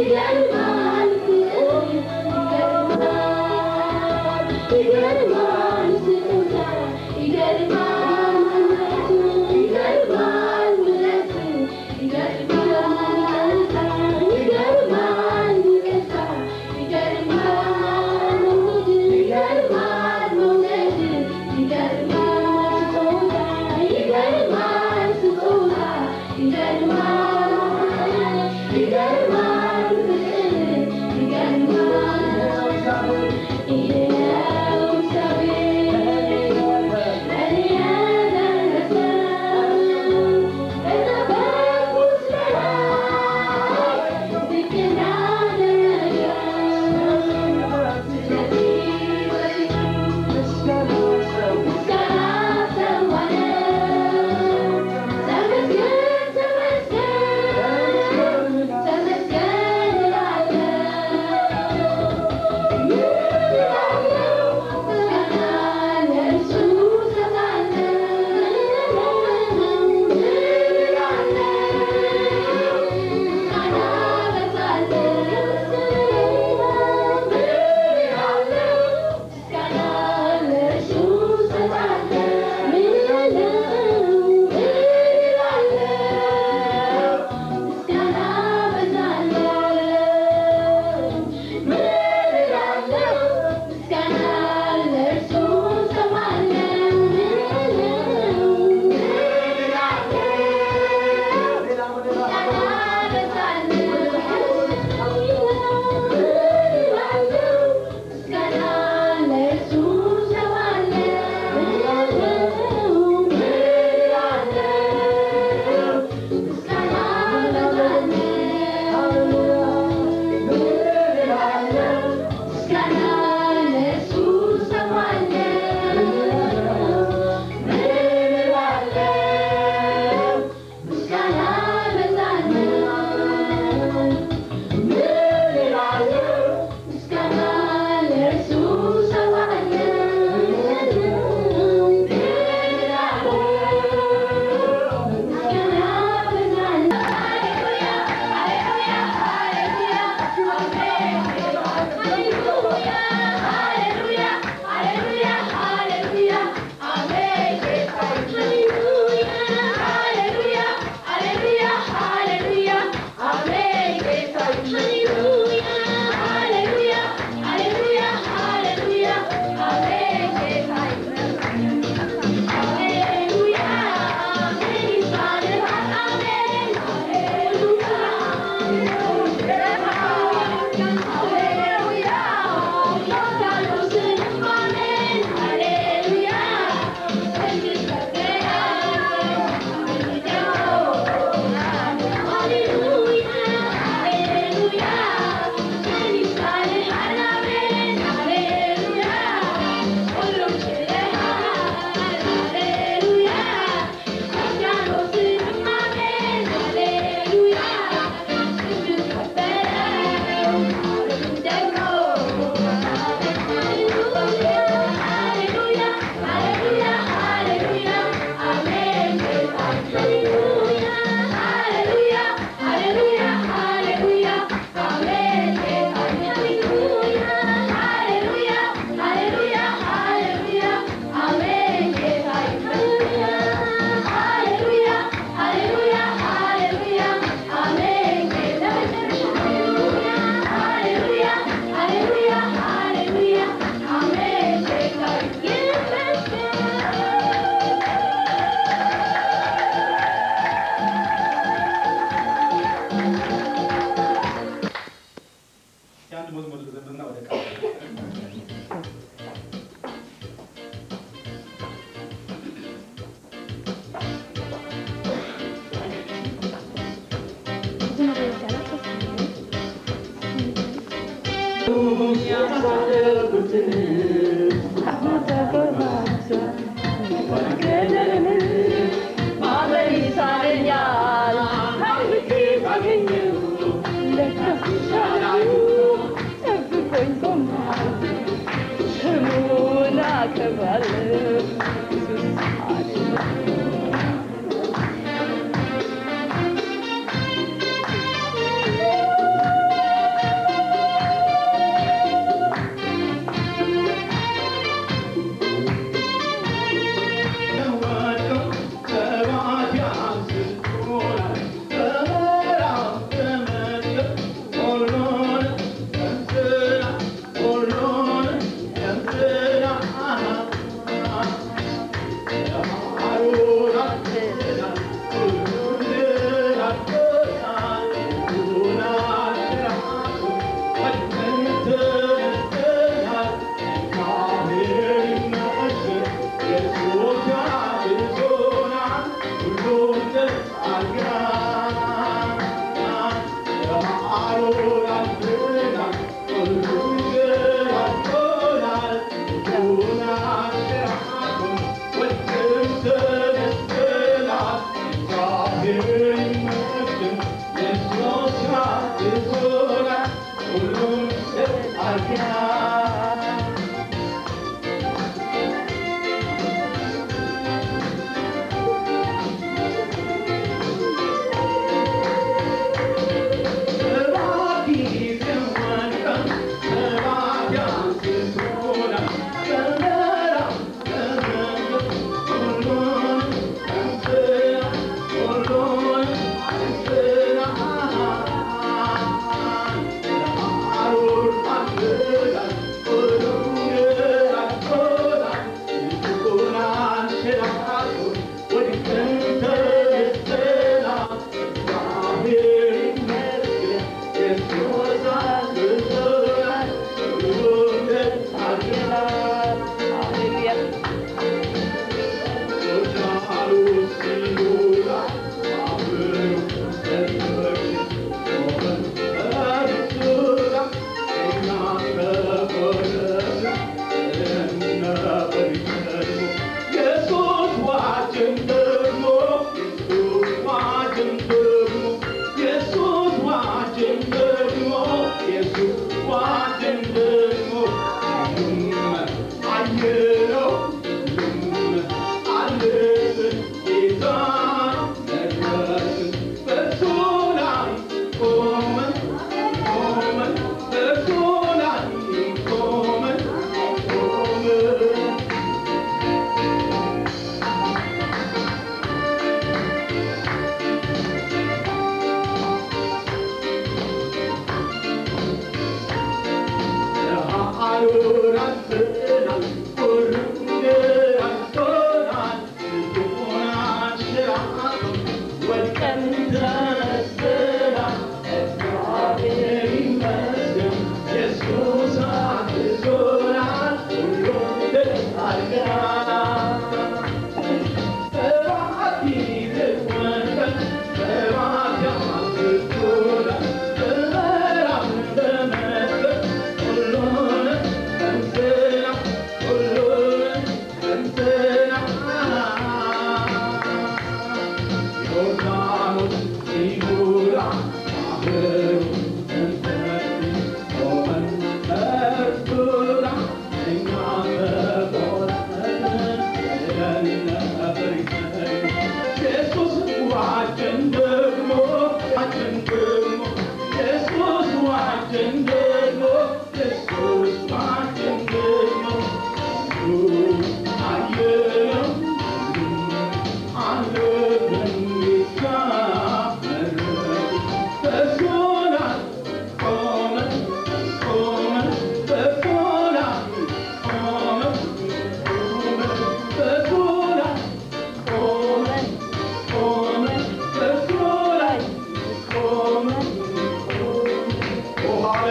Thank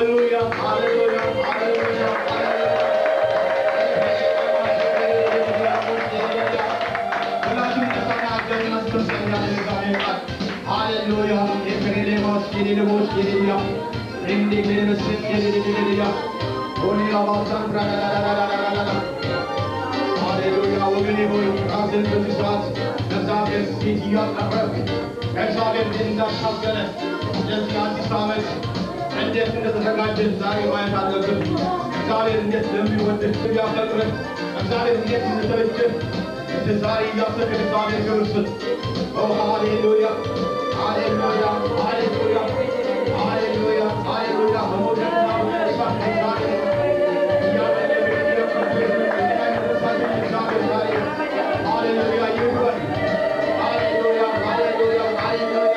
ሃሌሉያ ሃሌሉያ ሃሌሉያ ሁላችንም ተሳና አገርና ስበሰኛ ለእግዚአብሔር ቃል ሃሌሉያ የከሬሌማስ የሌለሞች የሌሉያ እንዴ ለመስል የሌሌሌሌያ ኦኒላ ባሳን ራራራራራራራ ሃሌሉያ ወገኔ ሆይ ራስን በዚህ ሰዓት እግዚአብሔር ፊት እያቀረብክ እግዚአብሔር ፊት እንዳሻገረ ለዚህ አዲስ ዓመት እንዴት እንደተዘጋጀን ዛሬ ማየት አለብን። እግዚአብሔር እንዴት እንደሚወድህ እያፈቅርህ እግዚአብሔር እንዴት እንደተበጀህ እንደ ዛሬ እያሰብክ እግዚአብሔር ክብር ስጥ። ኦ ሃሌሉያ ሃሌሉያ ሃሌሉያ ሃሌሉያ ሃሌሉያ በሞትና በመነሳት እግዚአብሔር ሃሌሉያ ይሁን። ሃሌሉያ ሃሌሉያ ሃሌሉያ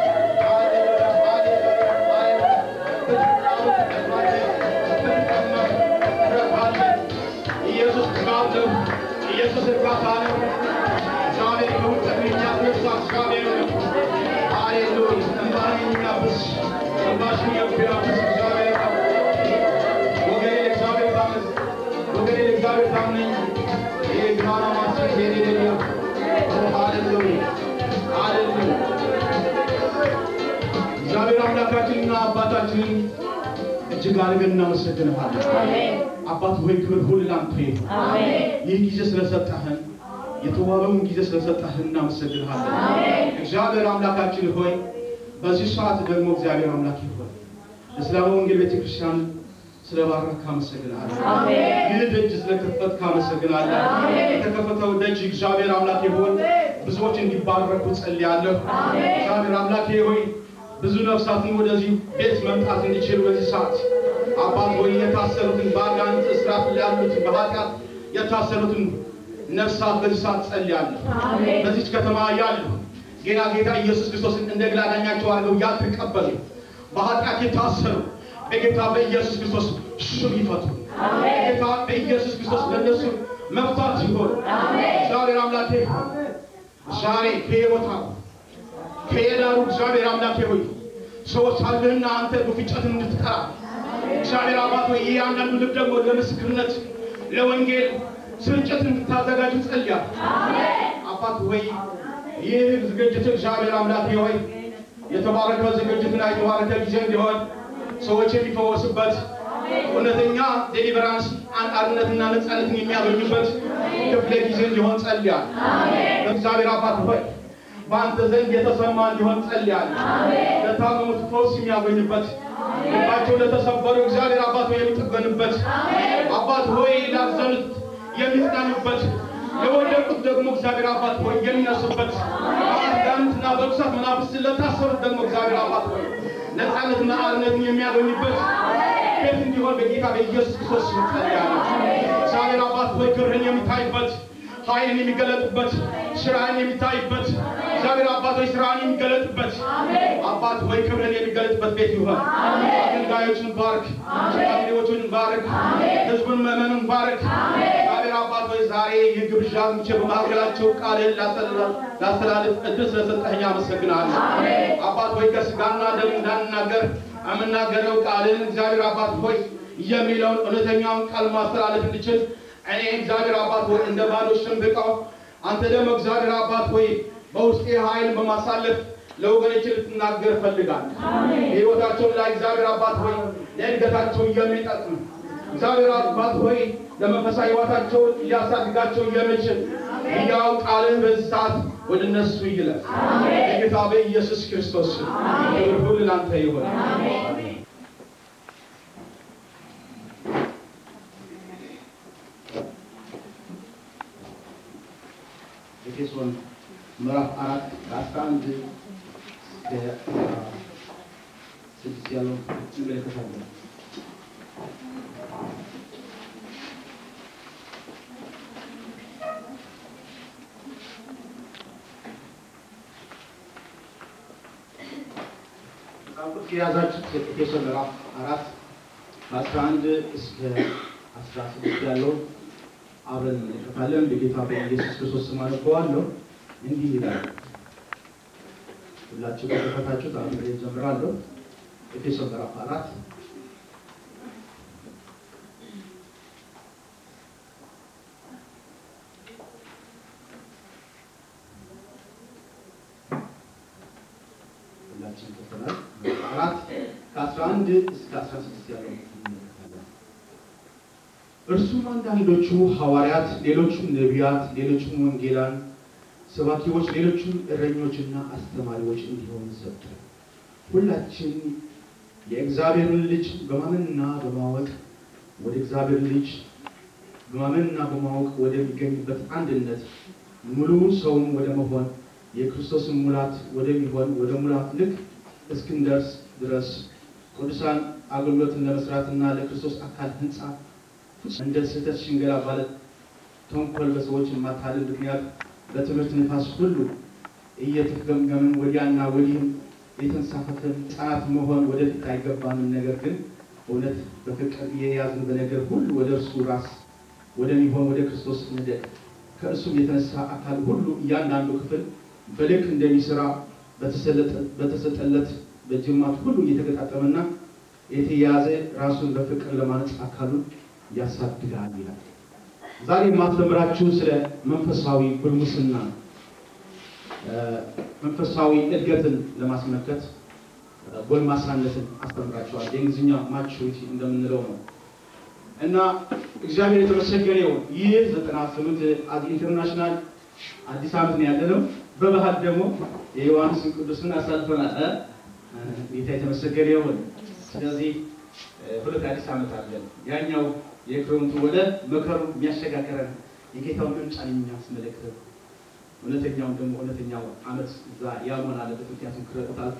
ኢየሱስ ቅባት ነው። ኢየሱስ እርካታ ነው። እግዚአብሔር ከውስጥ የሚያስነሳ እግዚአብሔር ነው። ሃሌሉያ እንባን የሚያብስ እንባሽን የሚያብስ እግዚአብሔር ነው። ወገኔ ለእግዚአብሔር ታመን፣ ወገኔ ለእግዚአብሔር ታመኝ። ይህ ግማና ማሰብ የሌለኛ ሃሌሉያ ሃሌሉያ እግዚአብሔር አምላካችንና አባታችንን እጅግ አድርገን እናመሰግንሃለን። አባት ሆይ ክብር ሁሉ ላንተ ይሁን። ይህ ጊዜ ስለሰጠህን የተዋበውን ጊዜ ስለሰጠህን እናመሰግንሃለን። እግዚአብሔር አምላካችን ሆይ በዚህ ሰዓት ደግሞ እግዚአብሔር አምላክ ሆይ እስላም ወንጌል ቤተክርስቲያን ስለባረክ አመሰግንሃለን። ይህ ደጅ ስለከፈትክ አመሰግናለሁ። የተከፈተው ደጅ እግዚአብሔር አምላክ ሆይ ብዙዎች እንዲባረኩ ጸልያለሁ። እግዚአብሔር አምላክ ሆይ ብዙ ነፍሳትን ወደዚህ ቤት መምጣት እንዲችሉ በዚህ ሰዓት አባት ሆይ የታሰሩትን በአጋንንት እስራት ያሉትን በኃጢአት የታሰሩትን ነፍሳት በዚህ ሰዓት ጸልያለሁ። በዚች ከተማ ያሉ ጌታ ጌታ ኢየሱስ ክርስቶስን እንደ ግል አዳኛቸው አድርገው ያልተቀበሉ በኃጢአት የታሰሩ በጌታ በኢየሱስ ክርስቶስ ሽም ይፈቱ። በጌታ በኢየሱስ ክርስቶስ ለእነሱ መፍታት ይሆን። እግዚአብሔር አምላኬ ዛሬ ከየቦታ ከየዳሩ እግዚአብሔር አምላኬ ሆይ ሰዎች አለህና አንተ በፍጨትን እንድትጠራ እግዚአብሔር አባት ሆይ ይህ አንዳንዱ ልብ ደግሞ ለምስክርነት ለወንጌል ስርጭት እንድታዘጋጅ ጸልያል። አባት ሆይ ይህ ዝግጅት እግዚአብሔር አምላኬ ሆይ የተባረከ ዝግጅትና የተባረከ ጊዜ እንዲሆን ሰዎች የሚፈወሱበት እውነተኛ ዴሊቨራንስ አንጣርነትና ነፃነትን የሚያገኙበት ክፍለ ጊዜ እንዲሆን ጸልያል። እግዚአብሔር አባት ሆይ በአንተ ዘንድ የተሰማ እንዲሆን ጸልያለሁ። ለታመሙት ፈውስ የሚያገኙበት ልባቸው ለተሰበሩ እግዚአብሔር አባት ሆይ የሚጠገንበት አባት ሆይ ላዘኑት የሚጽናኑበት ለወደቁት ደግሞ እግዚአብሔር አባት ሆይ የሚነሱበት አጋንንትና በርኩሳት መናፍስት ለታሰሩት ደግሞ እግዚአብሔር አባት ሆይ ነፃነትና አርነትን የሚያገኙበት ቤት እንዲሆን በጌታ በኢየሱስ ክርስቶስ ስም ጸልያለሁ። እግዚአብሔር አባት ሆይ ክብርህን የሚታይበት ኃይልን የሚገለጥበት ስራህን የሚታይበት እግዚአብሔር አባት ሆይ ስራህን የሚገለጥበት አባት ሆይ ክብርን የሚገለጥበት ቤት ይሆን። አገልጋዮችን ባርክ፣ ሽማግሌዎችን ባርክ፣ ህዝቡን መመኑን ባርክ። እግዚአብሔር አባት ሆይ ዛሬ ይህ ግብዣ ምቼ በመካከላቸው ቃልን ላስተላልፍ እድል ስለሰጠኸኝ አመሰግናለሁ። አባት ሆይ ከስጋና ደም እንዳንናገር የምናገረው ቃልን እግዚአብሔር አባት ሆይ የሚለውን እውነተኛውን ቃል ማስተላለፍ እንድችል እኔ እግዚአብሔር አባት ሆይ እንደ ባዶ ሽምብቃው አንተ ደግሞ እግዚአብሔር አባት ሆይ በውስጤ ኃይል በማሳለፍ ለወገኖች ልትናገር እፈልጋለሁ። በሕይወታቸው ላይ እግዚአብሔር አባት ሆይ ለእድገታቸው የሚጠቅም እግዚአብሔር አባት ሆይ ለመንፈሳዊ ሕይወታቸው ሊያሳድጋቸው የሚችል ያው ቃልን በዚህ ሰዓት ወደ እነሱ ይለፍ። በጌታ በኢየሱስ ክርስቶስ ስም ክብር ሁሉ ላንተ ይሆን። ኤፌሶን ምዕራፍ አራት ከአስራ አንድ እስከ ስድስት ያለው እንመለከታለን። መጽሐፍ የያዛችሁት ኤፌሶን ምዕራፍ አራት ከአስራ አንድ እስከ አስራ ስድስት ያለው አብረን እንመለከታለን። በጌታ በኢየሱስ ክርስቶስ ስም አነበዋለሁ። እንዲህ ይላል። ሁላችሁ ከከፈታችሁት አብሬ እጀምራለሁ። ኤፌሶን ምዕራፍ አራት አራት ከአስራ አንድ እስከ አስራ ስድስት ያለው እንመለከታለን። እርሱም አንዳንዶቹ ሐዋርያት፣ ሌሎቹም ነቢያት፣ ሌሎቹም ወንጌላን ሰባኪዎች፣ ሌሎቹም እረኞችና አስተማሪዎች እንዲሆኑ ሰጡ። ሁላችን የእግዚአብሔርን ልጅ በማመንና በማወቅ ወደ እግዚአብሔር ልጅ በማመንና በማወቅ ወደሚገኝበት አንድነት ሙሉ ሰውም ወደ መሆን የክርስቶስን ሙላት ወደሚሆን ወደ ሙላት ልክ እስክንደርስ ድረስ ቅዱሳን አገልግሎትን ለመስራትና ለክርስቶስ አካል ሕንፃ እንደ ስህተት ሽንገላ ባለ ተንኮል በሰዎች ማታለል ምክንያት በትምህርት ንፋስ ሁሉ እየተገመገምን ወዲያና ወዲህም የተንሳፈፈን ሕፃናት መሆን ወደፊት አይገባንም። ነገር ግን እውነት በፍቅር እየያዝን በነገር ሁሉ ወደ እርሱ ራስ ወደሚሆን ወደ ክርስቶስ እንደቅ ከእርሱም የተነሳ አካል ሁሉ እያንዳንዱ ክፍል በልክ እንደሚሰራ በተሰጠለት በጅማት ሁሉ እየተገጣጠመና የተያያዘ ራሱን በፍቅር ለማነጽ አካሉን ያሳድጋል ይላል። ዛሬ የማስተምራችሁ ስለ መንፈሳዊ ጉልሙስና መንፈሳዊ እድገትን ለማስመልከት ጎልማሳነትን አስተምራችኋል። የእንግሊዝኛ ማቹሪቲ እንደምንለው ነው እና እግዚአብሔር የተመሰገነ ይሁን። ይህ ዘጠና ስምንት ኢንተርናሽናል አዲስ ዓመት ነው ያለነው። በባህል ደግሞ የዮሐንስን ቅዱስን አሳልፈናል። ጌታ የተመሰገነ ይሁን። ስለዚህ ሁለት አዲስ ዓመት አለን። ያኛው የክረምቱ ወደ መከሩ የሚያሸጋግረን የጌታውን መምጫን የሚያስመለክት እውነተኛውን ደግሞ እውነተኛው ዓመት እዛ ያልሆን አለበት። ምክንያቱም ክረምት አልፎ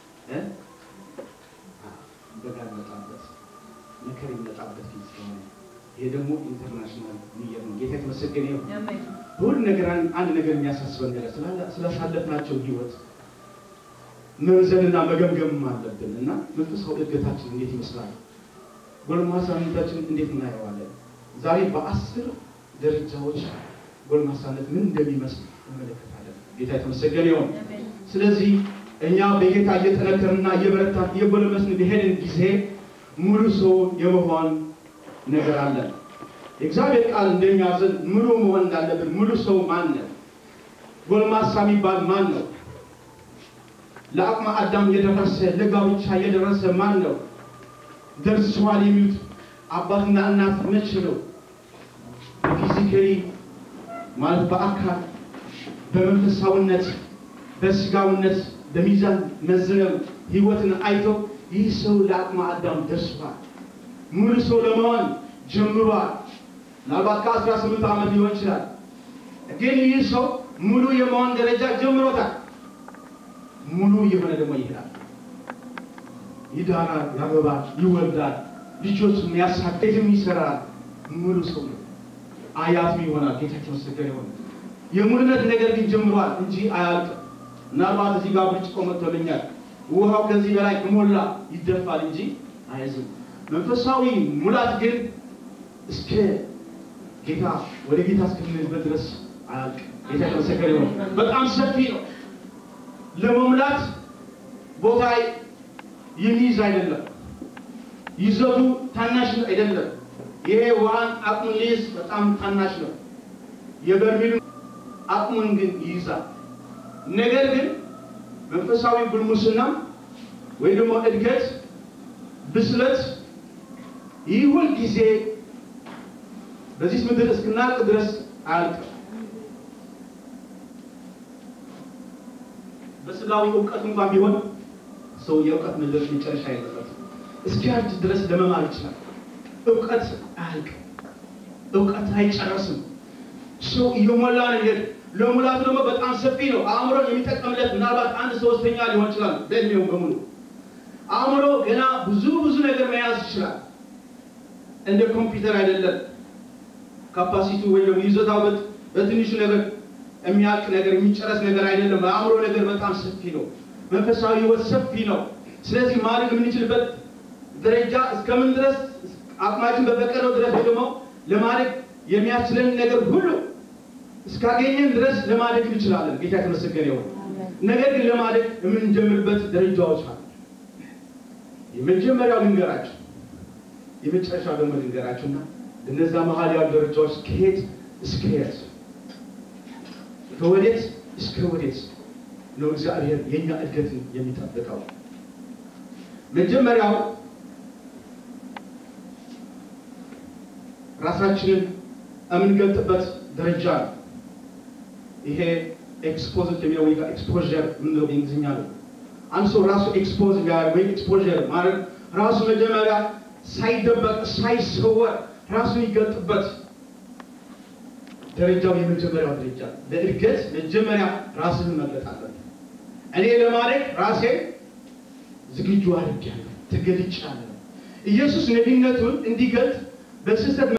በጋ ይመጣበት መከር ይመጣበት ጊዜ ስለሆነ ይሄ ደግሞ ኢንተርናሽናል ንየር ነው። ጌታ የተመሰገነ ይሁን። በሁሉ ነገር አንድ ነገር የሚያሳስበን ነገር ስላሳለፍናቸው ህይወት መመዘንና መገምገም አለብን እና መንፈሳዊ እድገታችን እንዴት ይመስላል? ጎልማሳነታችን እንዴት እናየዋለን? ዛሬ በአስር ደረጃዎች ጎልማሳነት ምን እንደሚመስል እንመለከታለን። ጌታ የተመሰገነ ይሁን። ስለዚህ እኛ በጌታ እየጠነከርና እየበረታን እየጎለመስን በሄድን ጊዜ ሙሉ ሰው የመሆን ነገር አለን። የእግዚአብሔር ቃል እንደሚያዘን ሙሉ መሆን እንዳለብን ሙሉ ሰው ማን ነው? ጎልማሳ የሚባል ማን ነው? ለአቅመ አዳም የደረሰ ለጋብቻ የደረሰ ማን ነው? ደርሰዋል የሚሉት አባትና እናት መቼ ነው? ፊዚካሊ ማለት በአካል በመንፈሳዊነት በስጋዊነት በሚዛን መዝነው ህይወትን አይተው ይህ ሰው ለአቅመ አዳም ደርሷል፣ ሙሉ ሰው ለመሆን ጀምሯል። ምናልባት ከአስራ ስምንት ዓመት ሊሆን ይችላል። ግን ይህ ሰው ሙሉ የመሆን ደረጃ ጀምሮታል። ሙሉ የሆነ ደግሞ ይሄዳል፣ ይዳራል፣ ያገባል፣ ይወልዳል፣ ልጆቹን ያሳደግም ይሰራል። ሙሉ ሰው ነው። አያትም ይሆናል። ጌታ የተመሰገነ ይሆን። የሙሉነት ነገር ግን ጀምሯል እንጂ አያልቅም። ምናልባት እዚህ ጋር ብርጭቆ መጥቶልኛል፣ ውሃው ከዚህ በላይ ከሞላ ይደፋል እንጂ አይዝም። መንፈሳዊ ሙላት ግን እስከ ጌታ ወደ ጌታ እስክንልበት ድረስ አያልቅም። ጌታ የተመሰገነ ይሆን። በጣም ሰፊ ነው። ለመሙላት ቦታ የሚይዝ አይደለም። ይዘቱ ታናሽ አይደለም። ይሄ ውሃን አቅሙን ሊይዝ በጣም ታናሽ ነው። የበርሜሉ አቅሙን ግን ይይዛል። ነገር ግን መንፈሳዊ ጉልሙስና ወይ ደግሞ እድገት፣ ብስለት ይህ ሁል ጊዜ በዚህ ምድር እስክናልቅ ድረስ አያልቅም። በስጋዊ እውቀት እንኳን ቢሆን ሰው የእውቀት ምድር መጨረሻ የለበትም። እስኪያድግ ድረስ ለመማር ይችላል። እውቀት አያልቅም። እውቀት አይጨረስም። ሰው እየሞላ ነው ይሄድ። ለሙላቱ ደግሞ በጣም ሰፊ ነው። አእምሮን የሚጠቀምለት ምናልባት አንድ ሶስተኛ ሊሆን ይችላል በእድሜው በሙሉ። አእምሮ ገና ብዙ ብዙ ነገር መያዝ ይችላል። እንደ ኮምፒውተር አይደለም። ካፓሲቲ ወይ ደግሞ ይዞታው በትንሹ ነገር የሚያልቅ ነገር የሚጨረስ ነገር አይደለም። አእምሮ ነገር በጣም ሰፊ ነው። መንፈሳዊ ህይወት ሰፊ ነው። ስለዚህ ማድረግ የምንችልበት ደረጃ እስከምን ድረስ አቅማችን በፈቀደው ድረስ ደግሞ ለማድረግ የሚያስችለን ነገር ሁሉ እስካገኘን ድረስ ለማደግ እንችላለን። ጌታ የተመሰገነ ይሁን። ነገር ግን ለማደግ የምንጀምርበት ደረጃዎች አሉ። የመጀመሪያው ልንገራችሁ፣ የመጨረሻው ደግሞ ልንገራችሁና እነዛ መሀል ያሉ ደረጃዎች ከየት እስከ የት ከወዴት እስከ ወዴት ነው እግዚአብሔር የእኛ እድገትን የሚጠብቀው? መጀመሪያው ራሳችንን የምንገልጥበት ደረጃ ነው። ይሄ ኤክስፖዝድ የሚለው ወይ ኤክስፖዠር የምንለው በእንግሊዝኛ ነው። አንድ ሰው ራሱ ኤክስፖዝ ቢያደርግ ወይም ኤክስፖዠር ማለት ራሱ መጀመሪያ ሳይደበቅ ሳይሰወር ራሱን ይገልጥበት ደረጃው የመጀመሪያው ደረጃ ለእድገት መጀመሪያ ራስን መግለጥ አለብን። እኔ ለማድረግ ራሴን ዝግጁ አድርጌያለሁ፣ ተገልጫለሁ። ኢየሱስ ነቢይነቱን እንዲገልጥ በስህተት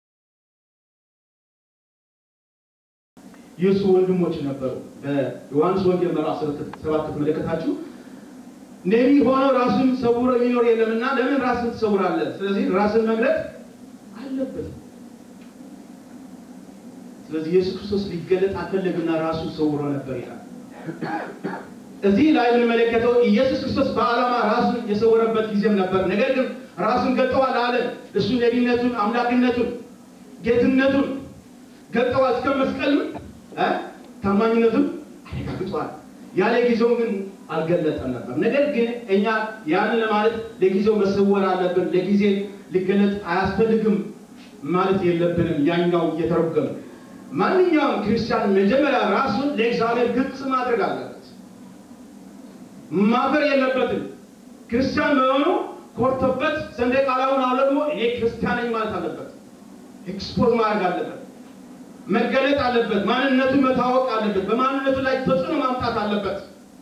የእሱ ወንድሞች ነበሩ። በዮሐንስ ወንጌል ምዕራፍ ሰባት ከተመለከታችሁ ነቢይ ሆነው ራሱን ሰውሮ የሚኖር የለምና ለምን ራስን ትሰውራለህ? ስለዚህ ራስን መግለጥ አለበት። ስለዚህ ኢየሱስ ክርስቶስ ሊገለጥ አልፈለግና ራሱ ሰውሮ ነበር ይላል። እዚህ ላይ የምንመለከተው ኢየሱስ ክርስቶስ በዓላማ ራሱን የሰወረበት ጊዜም ነበር። ነገር ግን ራሱን ገልጠዋል አለ። እሱ ነቢይነቱን፣ አምላክነቱን፣ ጌትነቱን ገልጠዋል እስከ መስቀልም ታማኝነቱን አረጋግጧል። ያለ ጊዜው ግን አልገለጠም ነበር። ነገር ግን እኛ ያንን ለማለት ለጊዜው መሰወር አለብን፣ ለጊዜ ሊገለጥ አያስፈልግም ማለት የለብንም። ያኛው እየተረጎመ ማንኛውም ክርስቲያን መጀመሪያ ራሱን ለእግዚአብሔር ግልጽ ማድረግ አለበት። ማፈር የለበትም። ክርስቲያን መሆኑ ኮርቶበት ሰንደቅ ዓላማውን አውለብሞ እኔ ክርስቲያን ነኝ ማለት አለበት። ኤክስፖዝ ማድረግ አለበት። መገለጥ አለበት። ማንነቱን መታወቅ አለበት። በማንነቱ ላይ ተጽዕኖ ማምጣት አለበት።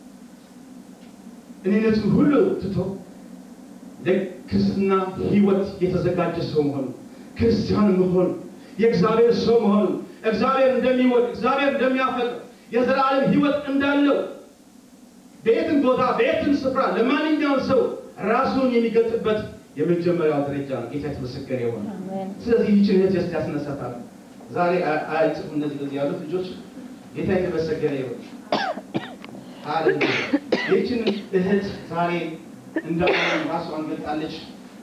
እኔነቱን ሁሉ ትቶ ለክርስትና ሕይወት የተዘጋጀ ሰው መሆኑ፣ ክርስቲያን መሆኑ፣ የእግዚአብሔር ሰው መሆኑ፣ እግዚአብሔር እንደሚወድ እግዚአብሔር እንደሚያፈቅር የዘላለም ሕይወት እንዳለው በየትም ቦታ በየትም ስፍራ ለማንኛውም ሰው ራሱን የሚገልጥበት የመጀመሪያው ደረጃ ነው። ጌታ የተመሰገነ ይሆን። ስለዚህ ይህችን እህት ስ ያስነሳታል። ዛሬ አይጽፉ እነዚህ በዚህ ያሉት ልጆች ጌታ የተመሰገነ ይሁን። ሃሌሉያ። ይህችን እህት ዛሬ እንደ ራሷን ገልጣለች።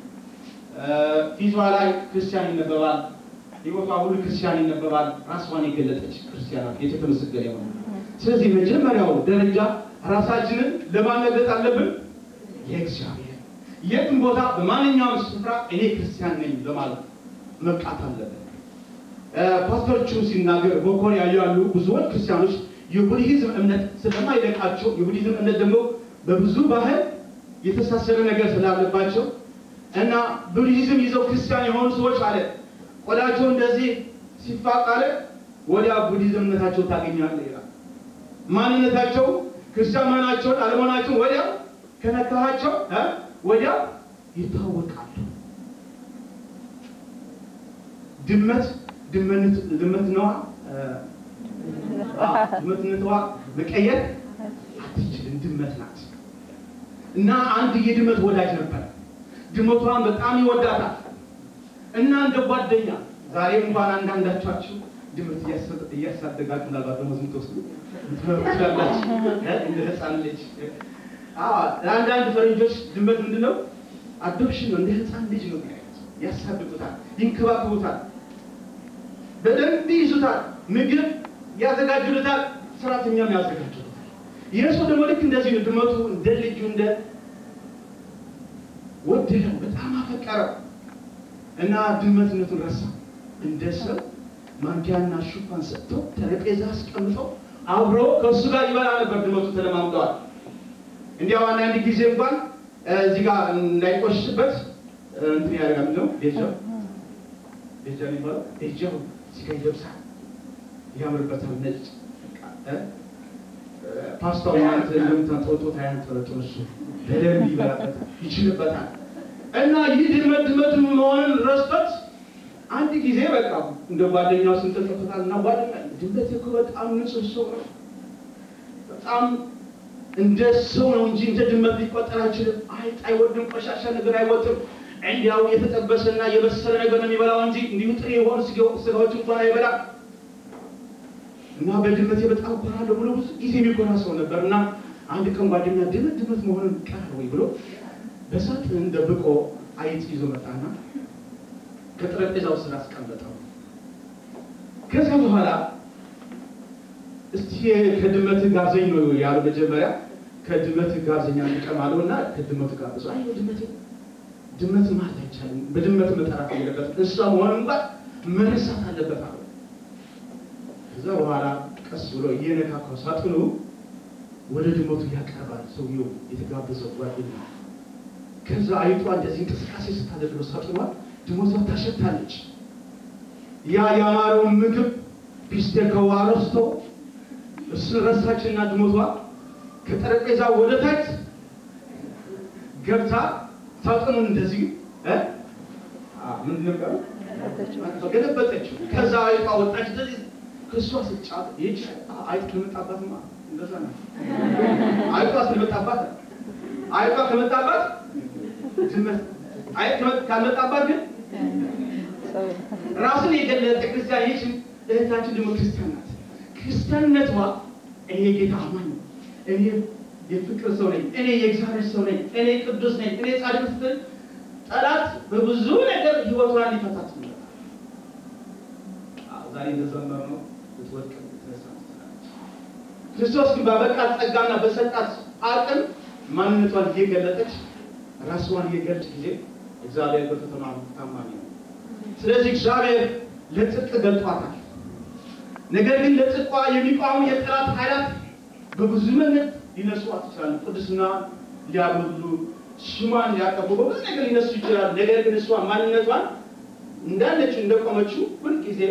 ፊቷ ላይ ክርስቲያን ይነበባል፣ ህይወቷ ሁሉ ክርስቲያን ይነበባል። ራሷን የገለጠች ክርስቲያን ናት። ጌታ የተመሰገነ ይሁን። ስለዚህ መጀመሪያው ደረጃ ራሳችንን ለማነገጥ አለብን። የእግዚአብሔር የትም ቦታ በማንኛውም ስፍራ እኔ ክርስቲያን ነኝ ለማለት መብቃት አለብን። ፓስተሮቹ ሲናገር በኮሪያ ያሉ ብዙዎች ክርስቲያኖች የቡድሂዝም እምነት ስለማይለቃቸው የቡድሂዝም እምነት ደግሞ በብዙ ባህል የተሳሰረ ነገር ስላለባቸው እና ቡድሂዝም ይዘው ክርስቲያን የሆኑ ሰዎች አለ ቆዳቸው እንደዚህ ሲፋቅ አለ ወዲያ ቡድሂዝም እምነታቸው ታገኛለህ ይላል። ማንነታቸው ክርስቲያን መሆናቸውን አለመሆናቸውን ወዲያው ከነካሃቸው ወዲያው ይታወቃሉ። ድመት ድመት ነዋ ድመትነቷ መቀየር አትችልም። ድመት ናት እና አንድ የድመት ወዳጅ ነበር። ድመቷን በጣም ይወዳታል እና እንደ ጓደኛ ዛሬ እንኳን አንዳንዳቻችሁ ድመት እያሳደጋችሁ ምናልባት ደግሞ ዝም ትወስዱ ትላላችሁ እንደ ህፃን ልጅ ለአንዳንድ ፈረንጆች ድመት ምንድን ነው? አዶፕሽን ነው። እንደ ህፃን ልጅ ነው የሚያዩት። ያሳድጉታል፣ ይንከባከቡታል፣ በደንብ ይዙታል፣ ምግብ ያዘጋጁለታል፣ ሰራተኛም ያዘጋጁለታል። ይህ ሰው ደግሞ ልክ እንደዚህ ነው። ድመቱ እንደ ልጁ እንደ ወደደው፣ በጣም አፈቀረው እና ድመትነቱን ረሳ። እንደ ሰው ማንኪያና ሹፋን ሰጥቶ ጠረጴዛ አስቀምጠው አብሮ ከእሱ ጋር ይበላ ነበር። ድመቱ ተለማምደዋል። እንዲያው አንዳንድ ጊዜ እንኳን እዚህ ጋር እንዳይቆሽሽበት እንትን ያደርጋል ነው ቤጃው ቤጃ የሚባለው ቤጃው እዚህ ጋር ይለብሳል፣ ያምርበታል። ነጭ ፓስታው ማለት እንደምታጠወጦ ታያንጠለጥሎ እሱ በደንብ ይበላበታል፣ ይችልበታል። እና ይህ ድመት ድመት መሆንን ረስቶት አንድ ጊዜ በቃ እንደ ጓደኛው ስንጠጥቶታል እና ጓደኛ ድመት እኮ በጣም ንጹህ ሰው ነው በጣም እንደ ሰው ነው እንጂ እንደ ድመት ሊቆጠር አይችልም። አይጥ አይወድም፣ ቆሻሻ ነገር አይወጥም። እንዲያው የተጠበሰና የበሰለ ነገር ነው የሚበላው እንጂ እንዲሁ ጥሬ የሆኑ ስጋዎች እንኳን አይበላም። እና በድመቴ በጣም ኮራለሁ ብሎ ብዙ ጊዜ የሚኮራ ሰው ነበር። እና አንድ ቀን ጓደኛ ድመት ድመት መሆኑን ቀር ወይ ብሎ በሳት ደብቆ አይጥ ይዞ መጣና ከጠረጴዛው ስር አስቀመጠው። ከዚያ በኋላ እስቲ ከድመት ጋብዘኝ ነው ያሉ። መጀመሪያ ከድመት ጋብዘኛ እንቀም አለው እና ከድመቱ ጋብዘው አይ ድመት ድመት ማለት አይቻልም፣ በድመት መጠራት አለበት፣ እንስሳ መሆን እንኳን መረሳት አለበት አለው። ከዛ በኋላ ቀስ ብሎ እየነካካው ሳጥኑ ወደ ድመቱ ያቀርባል ሰውየው የተጋበዘው ጓደኛ። ከዛ አይቷ እንደዚህ እንቅስቃሴ ስታደርገው ሳጥኗ ድመቷ ታሸታለች። ያ ያማረውን ምግብ ቢስቴከዋ ረስቶ እሱን ረሳችና ድመቷ ከጠረጴዛ ወደ ታች ገብታ ሳጥኑን እንደዚህ እ ምንድን ነበር ገለበጠችው። ከዛ አይጧ ወጣች። እንደዚህ ከእሷ ስጫት ይህች አይጥ ከመጣባትማ እንደዛ ነው። አይጧ ስለመጣባት አይጧ ከመጣባት ድመት አይጥ ካልመጣባት ግን ራሱን የገለጠ ክርስቲያን ይህች እህታችን ደግሞ ክርስቲያን ናት። ክርስቲያንነቷ እኔ ጌታ አማኝ ነው፣ እኔ የፍቅር ሰው ነኝ፣ እኔ የእግዚአብሔር ሰው ነኝ፣ እኔ ቅዱስ ነኝ፣ እኔ ጻድቅ ስትል ጠላት በብዙ ነገር ህይወቷን ሊፈታት ነው። ዛሬ እንደዘመር ነው ልትወድቅ ትነሳ ትችላለች። ክርስቶስ ግን ባበቃት ጸጋና በሰጣት አቅም ማንነቷን እየገለጠች ራስዋን እየገለጠች ጊዜ እግዚአብሔር በፈተና ታማኝ ነው። ስለዚህ እግዚአብሔር ለጽድቅ ገልጧታል። ነገር ግን ለጽድቋ የሚቋሙ የጠላት ኃይላት በብዙ መንገድ ሊነሷት ይችላሉ። ቅድስና ሊያጎሉ፣ ስሟን ሊያጠፉ በብዙ ነገር ሊነሱ ይችላሉ። ነገር ግን እሷ ማንነቷን እንዳለች እንደቆመችው ሁልጊዜ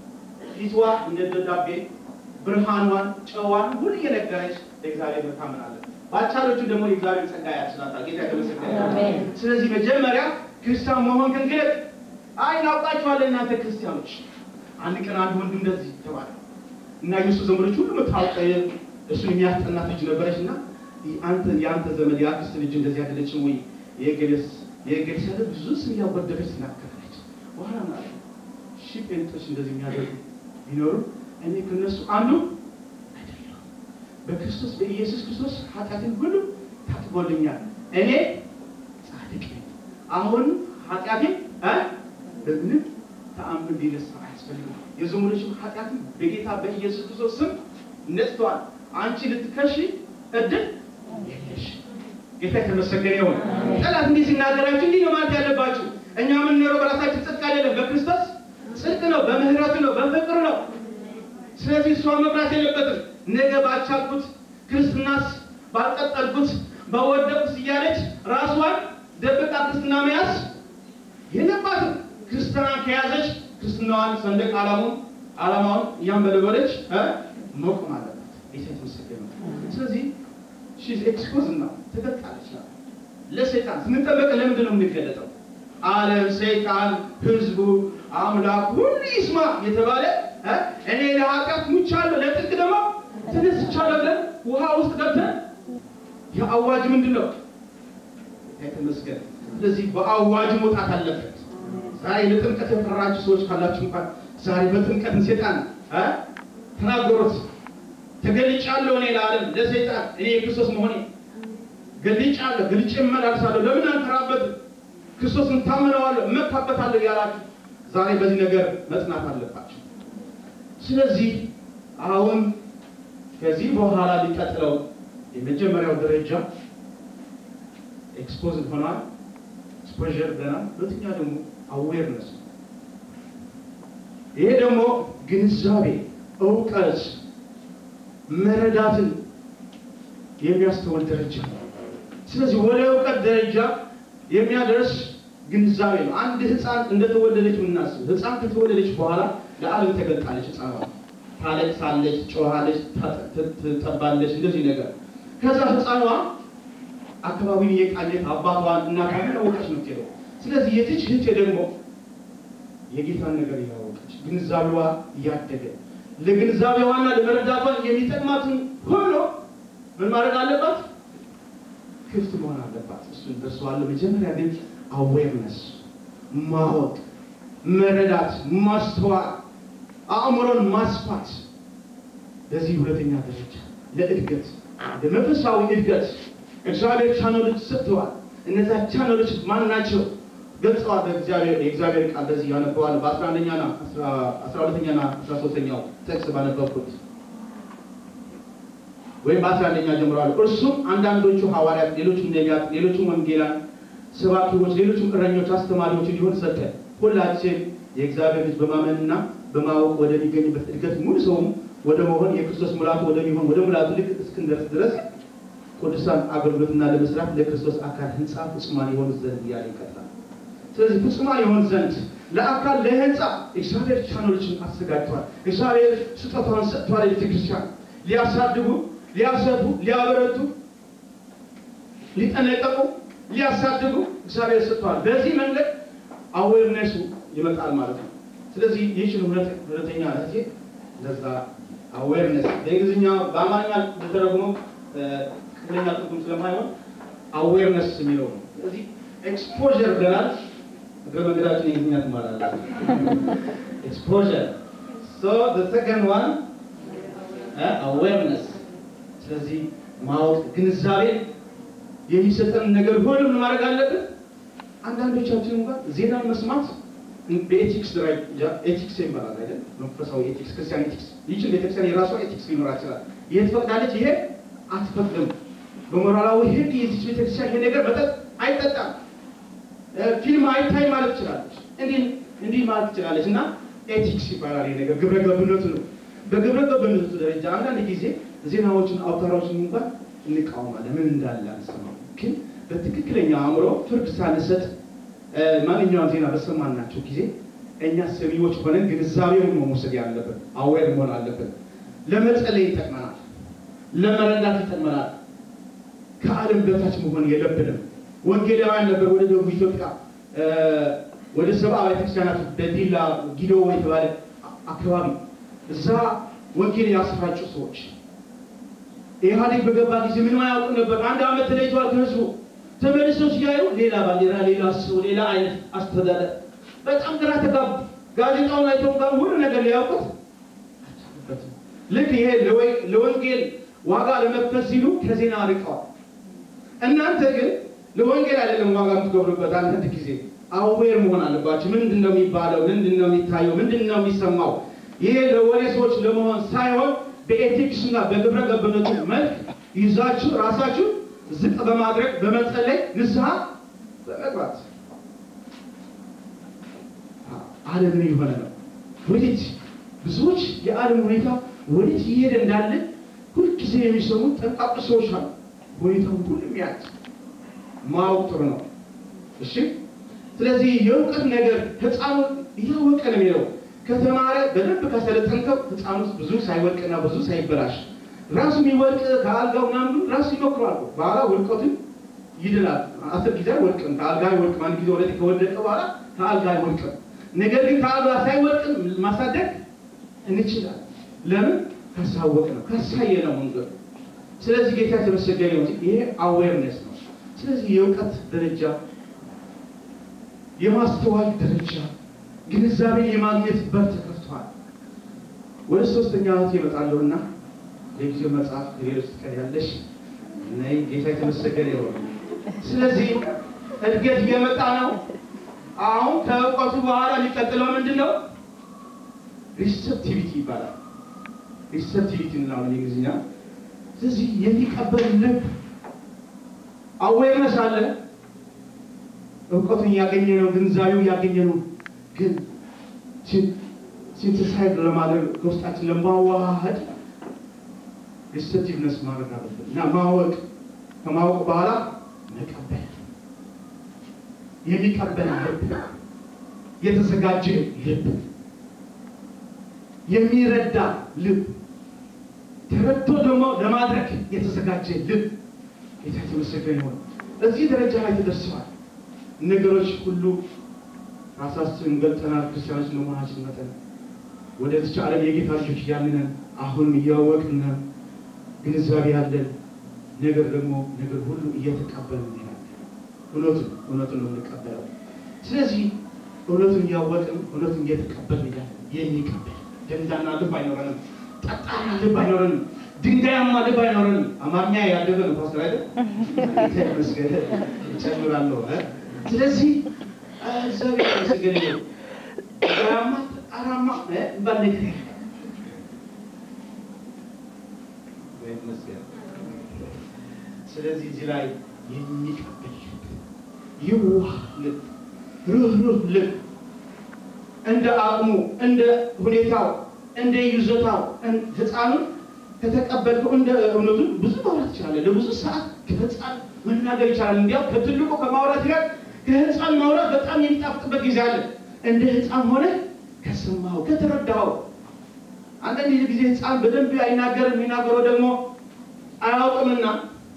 ፊቷ እንደ ደብዳቤ ብርሃኗን፣ ጨዋን ሁሉ እየነገረች ለእግዚአብሔር መታመን አለ። ባቻሎቹ ደግሞ የእግዚአብሔር ጸጋ ያስችላታል። ጌታ የተመሰገነ ይሁን። ስለዚህ መጀመሪያ ክርስቲያን መሆን ግን ግለጥ። አይ እናውቃችኋለን እናንተ ክርስቲያኖች። አንድ ቀን አንድ ወንድም እንደዚህ ተባለ እና የሱ ዘመዶች ሁሉ የምታውቀ እሱን የሚያስጠናት ልጅ ነበረች እና አንተ የአንተ ዘመድ የአክስት ልጅ እንደዚህ አይደለችም ወይ የገሌስ የገሌስ ያለ ብዙ ስም ያወደደች ትናገራለች። በኋላ ማለት ሺ ጴንጦች እንደዚህ የሚያደርጉ ቢኖሩ እኔ ከነሱ አንዱ አይደለሁም። በክርስቶስ በኢየሱስ ክርስቶስ ኃጢአትን ሁሉ ታጥቦልኛል። እኔ ጻድቅ ነኝ። አሁን ኃጢአቴን እ በምንም ተአምር ሊነሳ አያስፈልግም። የዘመዶችም ኃጢአትን በጌታ በኢየሱስ ክርስቶስ ስም ነጽተዋል። አንቺ ልትከሺ እድል የለሽ። ጌታ የተመሰገነ ይሁን። ጠላት እንዲህ ሲናገራችሁ እንዲህ ነው ማለት ያለባችሁ። እኛ የምንኖረው በራሳችን ጽድቅ አይደለም፣ በክርስቶስ ጽድቅ ነው፣ በምህረቱ ነው፣ በፍቅሩ ነው። ስለዚህ እሷ መብራት የለበትም። ነገ ባቻልኩት ክርስትናስ ባልቀጠልኩት በወደቁት እያለች ራሷን ደብቃ ክርስትና መያዝ የለባትም። ክርስትናን ከያዘች ክርስትናዋን ሰንደቅ ዓላማውን ዓላማውን እያንበለበለች መቆም አለባት። ጌታ የተመሰገነ ይሁን። ስለዚህ ሺዝ ኤክስፖዝ እና ተገልጣለች። ለሰይጣን ስንጠበቅ ለምንድን ነው የምንገለጠው? ዓለም፣ ሰይጣን፣ ህዝቡ፣ አምላክ ሁሉ ይስማ የተባለ እኔ ለኃጢአት ሙቻለሁ ለጥቅ ደግሞ ተነስቻለሁ ብለን ውሃ ውስጥ ገብተን የአዋጅ ምንድን ነው? የተመስገን። ስለዚህ በአዋጅ መውጣት አለበት። ዛሬ ለጥምቀት የፈራችሁ ሰዎች ካላችሁ እንኳን ዛሬ በጥምቀት ሴጣን ተናገሩት። ተገልጫለሁ እኔ ለዓለም ለሰይጣን እኔ የክርስቶስ መሆኔ ገልጫለሁ፣ ገልጬ እመላለሳለሁ። ለምን አንፈራበትም? ክርስቶስን ታመነዋለሁ፣ እመካበታለሁ ያላችሁ ዛሬ በዚህ ነገር መጽናት አለባቸው። ስለዚህ አሁን ከዚህ በኋላ ሊቀጥለው የመጀመሪያው ደረጃ ኤክስፖዝ ሆኗል። ኤክስፖዠር ገና። ሁለተኛ ደግሞ አዌርነስ ይሄ ደግሞ ግንዛቤ፣ እውቀት፣ መረዳትን የሚያስተውል ደረጃ ነው። ስለዚህ ወደ እውቀት ደረጃ የሚያደርስ ግንዛቤ ነው። አንድ ህፃን እንደተወለደች ምናስብ ህፃን ከተወለደች በኋላ ለዓለም ተገልጣለች። ህፃኗ ታለቅሳለች፣ ጮሃለች፣ ትጠባለች፣ እንደዚህ ነገር ከዛ ህፃኗ አካባቢን የቃኘት አባቷን እናቷን ያወቀች ነው የምትሄደው። ስለዚህ የትች ህቴ ደግሞ የጌታን ነገር እያወቀች ግንዛቤዋ እያደገ ለግንዛቤዋና ለመረዳቷን የሚጠቅማትን ሁሉ ምን ማድረግ አለባት? ክፍት መሆን አለባት። እሱን ደርሰዋለሁ። መጀመሪያ ግን አዌርነስ ማወቅ፣ መረዳት፣ ማስተዋል፣ አእምሮን ማስፋት ለዚህ ሁለተኛ ደረጃ ለእድገት ለመንፈሳዊ እድገት እግዚአብሔር ቻናሎች ሰጥተዋል። እነዛ ቻናሎች ማን ናቸው? ገልጸዋል። በእግዚአብሔር የእግዚአብሔር ቃል በዚህ ያነበዋል። በአስራ አንደኛና አስራ ሁለተኛና አስራ ሶስተኛው ጥቅስ ባነበብኩት ወይም በአስራ አንደኛ ጀምሮ አለ። እርሱም አንዳንዶቹ ሐዋርያት፣ ሌሎቹም ነቢያት፣ ሌሎቹም ወንጌላን ሰባኪዎች፣ ሌሎቹም እረኞች፣ አስተማሪዎች እንዲሆን ሰጠ። ሁላችን የእግዚአብሔር ልጅ በማመንና በማወቅ ወደሚገኝበት እድገት ሙሉ ሰውም ወደ መሆን የክርስቶስ ሙላቱ ወደሚሆን ወደ ሙላቱ ልክ እስክንደርስ ድረስ ቅዱሳን አገልግሎትና ለመስራት ለክርስቶስ አካል ህንፃ ፍጹማን የሆኑ ዘንድ እያለ ይቀጥላል። ስለዚህ ፍጹማን የሆኑ ዘንድ ለአካል ለህንፃ እግዚአብሔር ቻኖችን አዘጋጅቷል። እግዚአብሔር ስጦታውን ሰጥቷል። ቤተክርስቲያን ሊያሳድጉ፣ ሊያሰፉ፣ ሊያበረቱ፣ ሊጠነቀቁ፣ ሊያሳድጉ እግዚአብሔር ሰጥቷል። በዚህ መንገድ አዌርነሱ ይመጣል ማለት ነው። ስለዚህ ይህችን ሁለተኛ እህቴ ለዛ አዌርነስ በእንግሊዝኛ በአማርኛ ተተረጉሞ ትክክለኛ ትርጉም ስለማይሆን አዌርነስ የሚለው ነው። ስለዚህ ኤክስፖዠር ብለናል። እግረ መንገዳችን የእንግሊዝኛ ትማራላችሁ። ኤክስፖዠር ሶ ዘ ሰከንድ ዋን አዌርነስ። ስለዚህ ማወቅ ግንዛቤ የሚሰጠን ነገር ሁሉ ምን ማድረግ አለብን? አንዳንዶቻችን እንኳን ዜናን መስማት በኤቲክስ ደረጃ ኤቲክስ ይባላል አይደል? መንፈሳዊ ኤቲክስ፣ ክርስቲያን ኤቲክስ። ይህችን ቤተክርስቲያን የራሷ ኤቲክስ ሊኖራት ይችላል። ይሄ ትፈቅዳለች፣ ይሄ አትፈቅድም። በሞራላዊ ሕግ የዚች ቤተክርስቲያን ይሄ ነገር መጠጥ አይጠጣም፣ ፊልም አይታይ ማለት ትችላለች፣ እንዲህ እንዲህ ማለት ትችላለች። እና ኤቲክስ ይባላል ይሄ ነገር፣ ግብረ ገብነቱ ነው። በግብረ ገብነቱ ደረጃ አንዳንድ ጊዜ ዜናዎችን አውታሮችን እንኳን እንቃወማለን፣ ምን እንዳለ አንሰማም። ግን በትክክለኛ አእምሮ ፍርድ ሳንሰጥ ማንኛውም ዜና በሰማናቸው ጊዜ እኛ ሰሚዎች ሆነን ግንዛቤውን ነው መውሰድ ያለብን። አዌር መሆን አለብን። ለመጸለይ ይጠቅመናል፣ ለመረዳት ይጠቅመናል። ከዓለም በታች መሆን የለብንም። ወንጌላውያን ነበር ወደ ደቡብ ኢትዮጵያ ወደ ሰብአ ቤተክርስቲያናት በዲላ ጊዶ የተባለ አካባቢ እዛ ወንጌል ያስራጩ ሰዎች ኢህአዴግ በገባ ጊዜ ምንም አያውቁ ነበር። አንድ ዓመት ተለይተዋል ከህዝቡ ተመልሰው ሲያዩ ሌላ ባንዲራ፣ ሌላ ሰው፣ ሌላ አይነት አስተዳደር በጣም ግራ ተጋቡ። ጋዜጣውን አይተው እንኳን ሁሉ ነገር ሊያውቁት አልቻሉበትም። ልክ ይሄ ለወንጌል ዋጋ ለመክፈል ሲሉ ከዜና ርቀዋል። እናንተ ግን ለወንጌል አይደለም ዋጋ የምትከፍሉበት። አንዳንድ ጊዜ አዌር መሆን አለባችሁ። ምንድን ነው የሚባለው? ምንድን ነው የሚታየው? ምንድን ነው የሚሰማው? ይሄ ለወሬ ሰዎች ለመሆን ሳይሆን በኤቲክስ እና በግብረ ገብነቱ መልክ ይዛችሁ ራሳችሁ ዝቅ በማድረግ በመጸለይ ንስሐ በመግባት ዓለም ምን የሆነ ነው? ወዴት ብዙዎች የዓለም ሁኔታ ወዴት እየሄደ እንዳለ ሁልጊዜ የሚሰሙ ጠንቃቁ ሰዎች አሉ። ሁኔታውን ሁሉ የሚያት ማወቅ ጥሩ ነው። እሺ፣ ስለዚህ የእውቀት ነገር ህፃኑ እያወቀ ነው የሚለው ከተማረ በደንብ ካሰለጠንከው ህፃኑ ብዙ ሳይወድቅና ብዙ ሳይበላሽ ራሱ የሚወድቅ ከአልጋው ምናምን ራሱ ይሞክራል። በኋላ ውድቀቱን ይድናል። አስር ጊዜ አይወድቅም፣ ከአልጋ አይወድቅም። አንድ ጊዜ ወደ ከወደቀ በኋላ ከአልጋ አይወድቅም። ነገር ግን ከአልጋ ሳይወድቅም ማሳደግ እንችላለን። ለምን? ካሳወቅ ነው ካሳየ ነው መንገዱ። ስለዚህ ጌታ የተመሰገነ ነው። ይሄ አዌርነስ ነው። ስለዚህ የእውቀት ደረጃ፣ የማስተዋል ደረጃ፣ ግንዛቤን የማግኘት በር ተከፍቷል። ወደ ሶስተኛ እህት ይመጣለሁና የጊዜው መጽሐፍ ሌሎች ቀን ያለሽ ነይ። ጌታ የተመሰገነ ይሆን። ስለዚህ እድገት እየመጣ ነው። አሁን ከእውቀቱ በኋላ የሚቀጥለው ምንድን ነው? ሪሰፕቲቪቲ ይባላል። ሪሰፕቲቪቲ እንላለን እንግሊዝኛ። ስለዚህ የሚቀበል ልብ አዌርነስ አለ። እውቀቱን እያገኘ ነው፣ ግንዛቤው እያገኘ ነው። ግን ሲንተሳይድ ለማድረግ ከውስጣችን ለማዋሃድ ሪሰፕቲቭነስ ማድረግ አለብን እና ማወቅ ከማወቅ በኋላ መቀበል የሚቀበል ልብ፣ የተዘጋጀ ልብ፣ የሚረዳ ልብ፣ ተረድቶ ደግሞ ለማድረግ የተዘጋጀ ልብ። ጌታ የተመሰገነ ይሁን። እዚህ ደረጃ ላይ ተደርሰዋል። ነገሮች ሁሉ ራሳችን ገልጠናል። ክርስቲያኖች ለመሆናችን መጠን ወደዚች ዓለም የጌታ ልጆች እያልነን አሁንም እያወቅን ግንዛቤ ያለን ነገር ደግሞ ነገር ሁሉ እየተቀበልን እንሄዳለን። እውነቱን እውነቱን ነው የምንቀበለው። ስለዚህ እውነቱን እያወቅን እውነቱን እየተቀበልን እያለን የሚቀበል ደንዳና ልብ አይኖረንም። ጠጣና ልብ አይኖረንም። ድንጋያማ ልብ አይኖረንም። አማርኛ ያደገ ነው ፓስተር አይደል? መስገደ ጨምራለሁ። ስለዚህ እግዚአብሔር ይመስገን ነው ድንጋያማ ጠጣራማ ባል ነገር ይመስገን ስለዚህ እዚህ ላይ የሚቀበል ልብ፣ የዋህ ልብ፣ ርኅሩህ ልብ እንደ አቅሙ እንደ ሁኔታው እንደ ይዞታው ህፃኑን ከተቀበልከው እንደ እውነቱ ብዙ ማውራት ይችላል። ለብዙ ሰዓት ከህፃን መናገር ይቻላል። እንዲያው ከትልቁ ከማውራት ይላል ከህፃን ማውራት በጣም የሚጣፍጥበት ጊዜ አለ። እንደ ህፃን ሆነ ከሰማው ከተረዳው። አንዳንድ ጊዜ ህፃን በደንብ አይናገርም። የሚናገረው ደግሞ አያውቅምና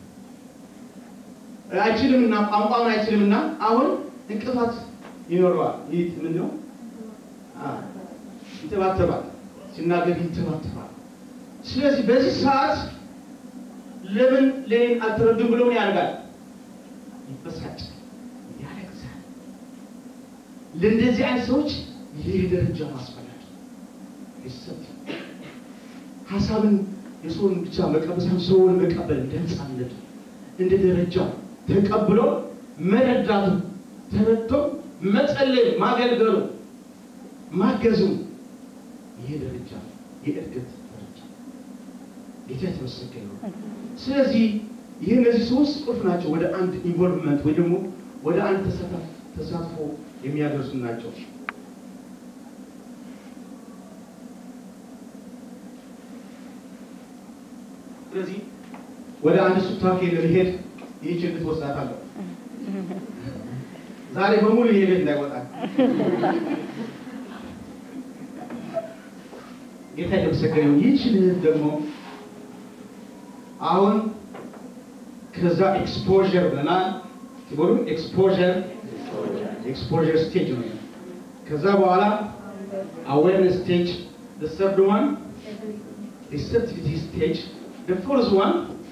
አይችልምና ቋንቋውን አይችልምና አሁን እንቅፋት ይኖረዋል። ይህ ምን ነው? ይተባተባል። ሲናገር ይተባተባል። ስለዚህ በዚህ ሰዓት ለምን ለኔን አልተረዱም ብሎ ምን ያደርጋል? ይበሳጫል፣ ያለቅሳል። ለእንደዚህ አይነት ሰዎች ይህ ደረጃ ማስፈላጊ ይሰጥ ሀሳብን የሰውን ብቻ መቀበል ሳይሆን ሰውን መቀበል እንደ ህፃንነቱ እንደ ደረጃው ተቀብሎ መረዳቱ ተረድቶ መጸለይ ማገልገሉ ማገዙ ይሄ ደረጃ የእድገት ደረጃ ጌታ የተመሰገነ ነው። ስለዚህ ይህ እነዚህ ሶስት ቁልፍ ናቸው ወደ አንድ ኢንቮልቭመንት ወይ ደግሞ ወደ አንድ ተሳትፎ የሚያደርሱ ናቸው። ስለዚህ ወደ አንድ ሱታፌ ለመሄድ ይህች እንድትወስዳታለሁ። ዛሬ በሙሉ ይሄ ቤት እንዳይወጣል ጌታ የተመሰገነ ይሁን። ይህችን እህት ደግሞ አሁን ከዛ ኤክስፖዠር ብለናል ሲቦሉ ኤክስፖዠር ኤክስፖዠር ስቴጅ ነው። ከዛ በኋላ አዌርነስ ስቴጅ the third one receptivity stage the fourth one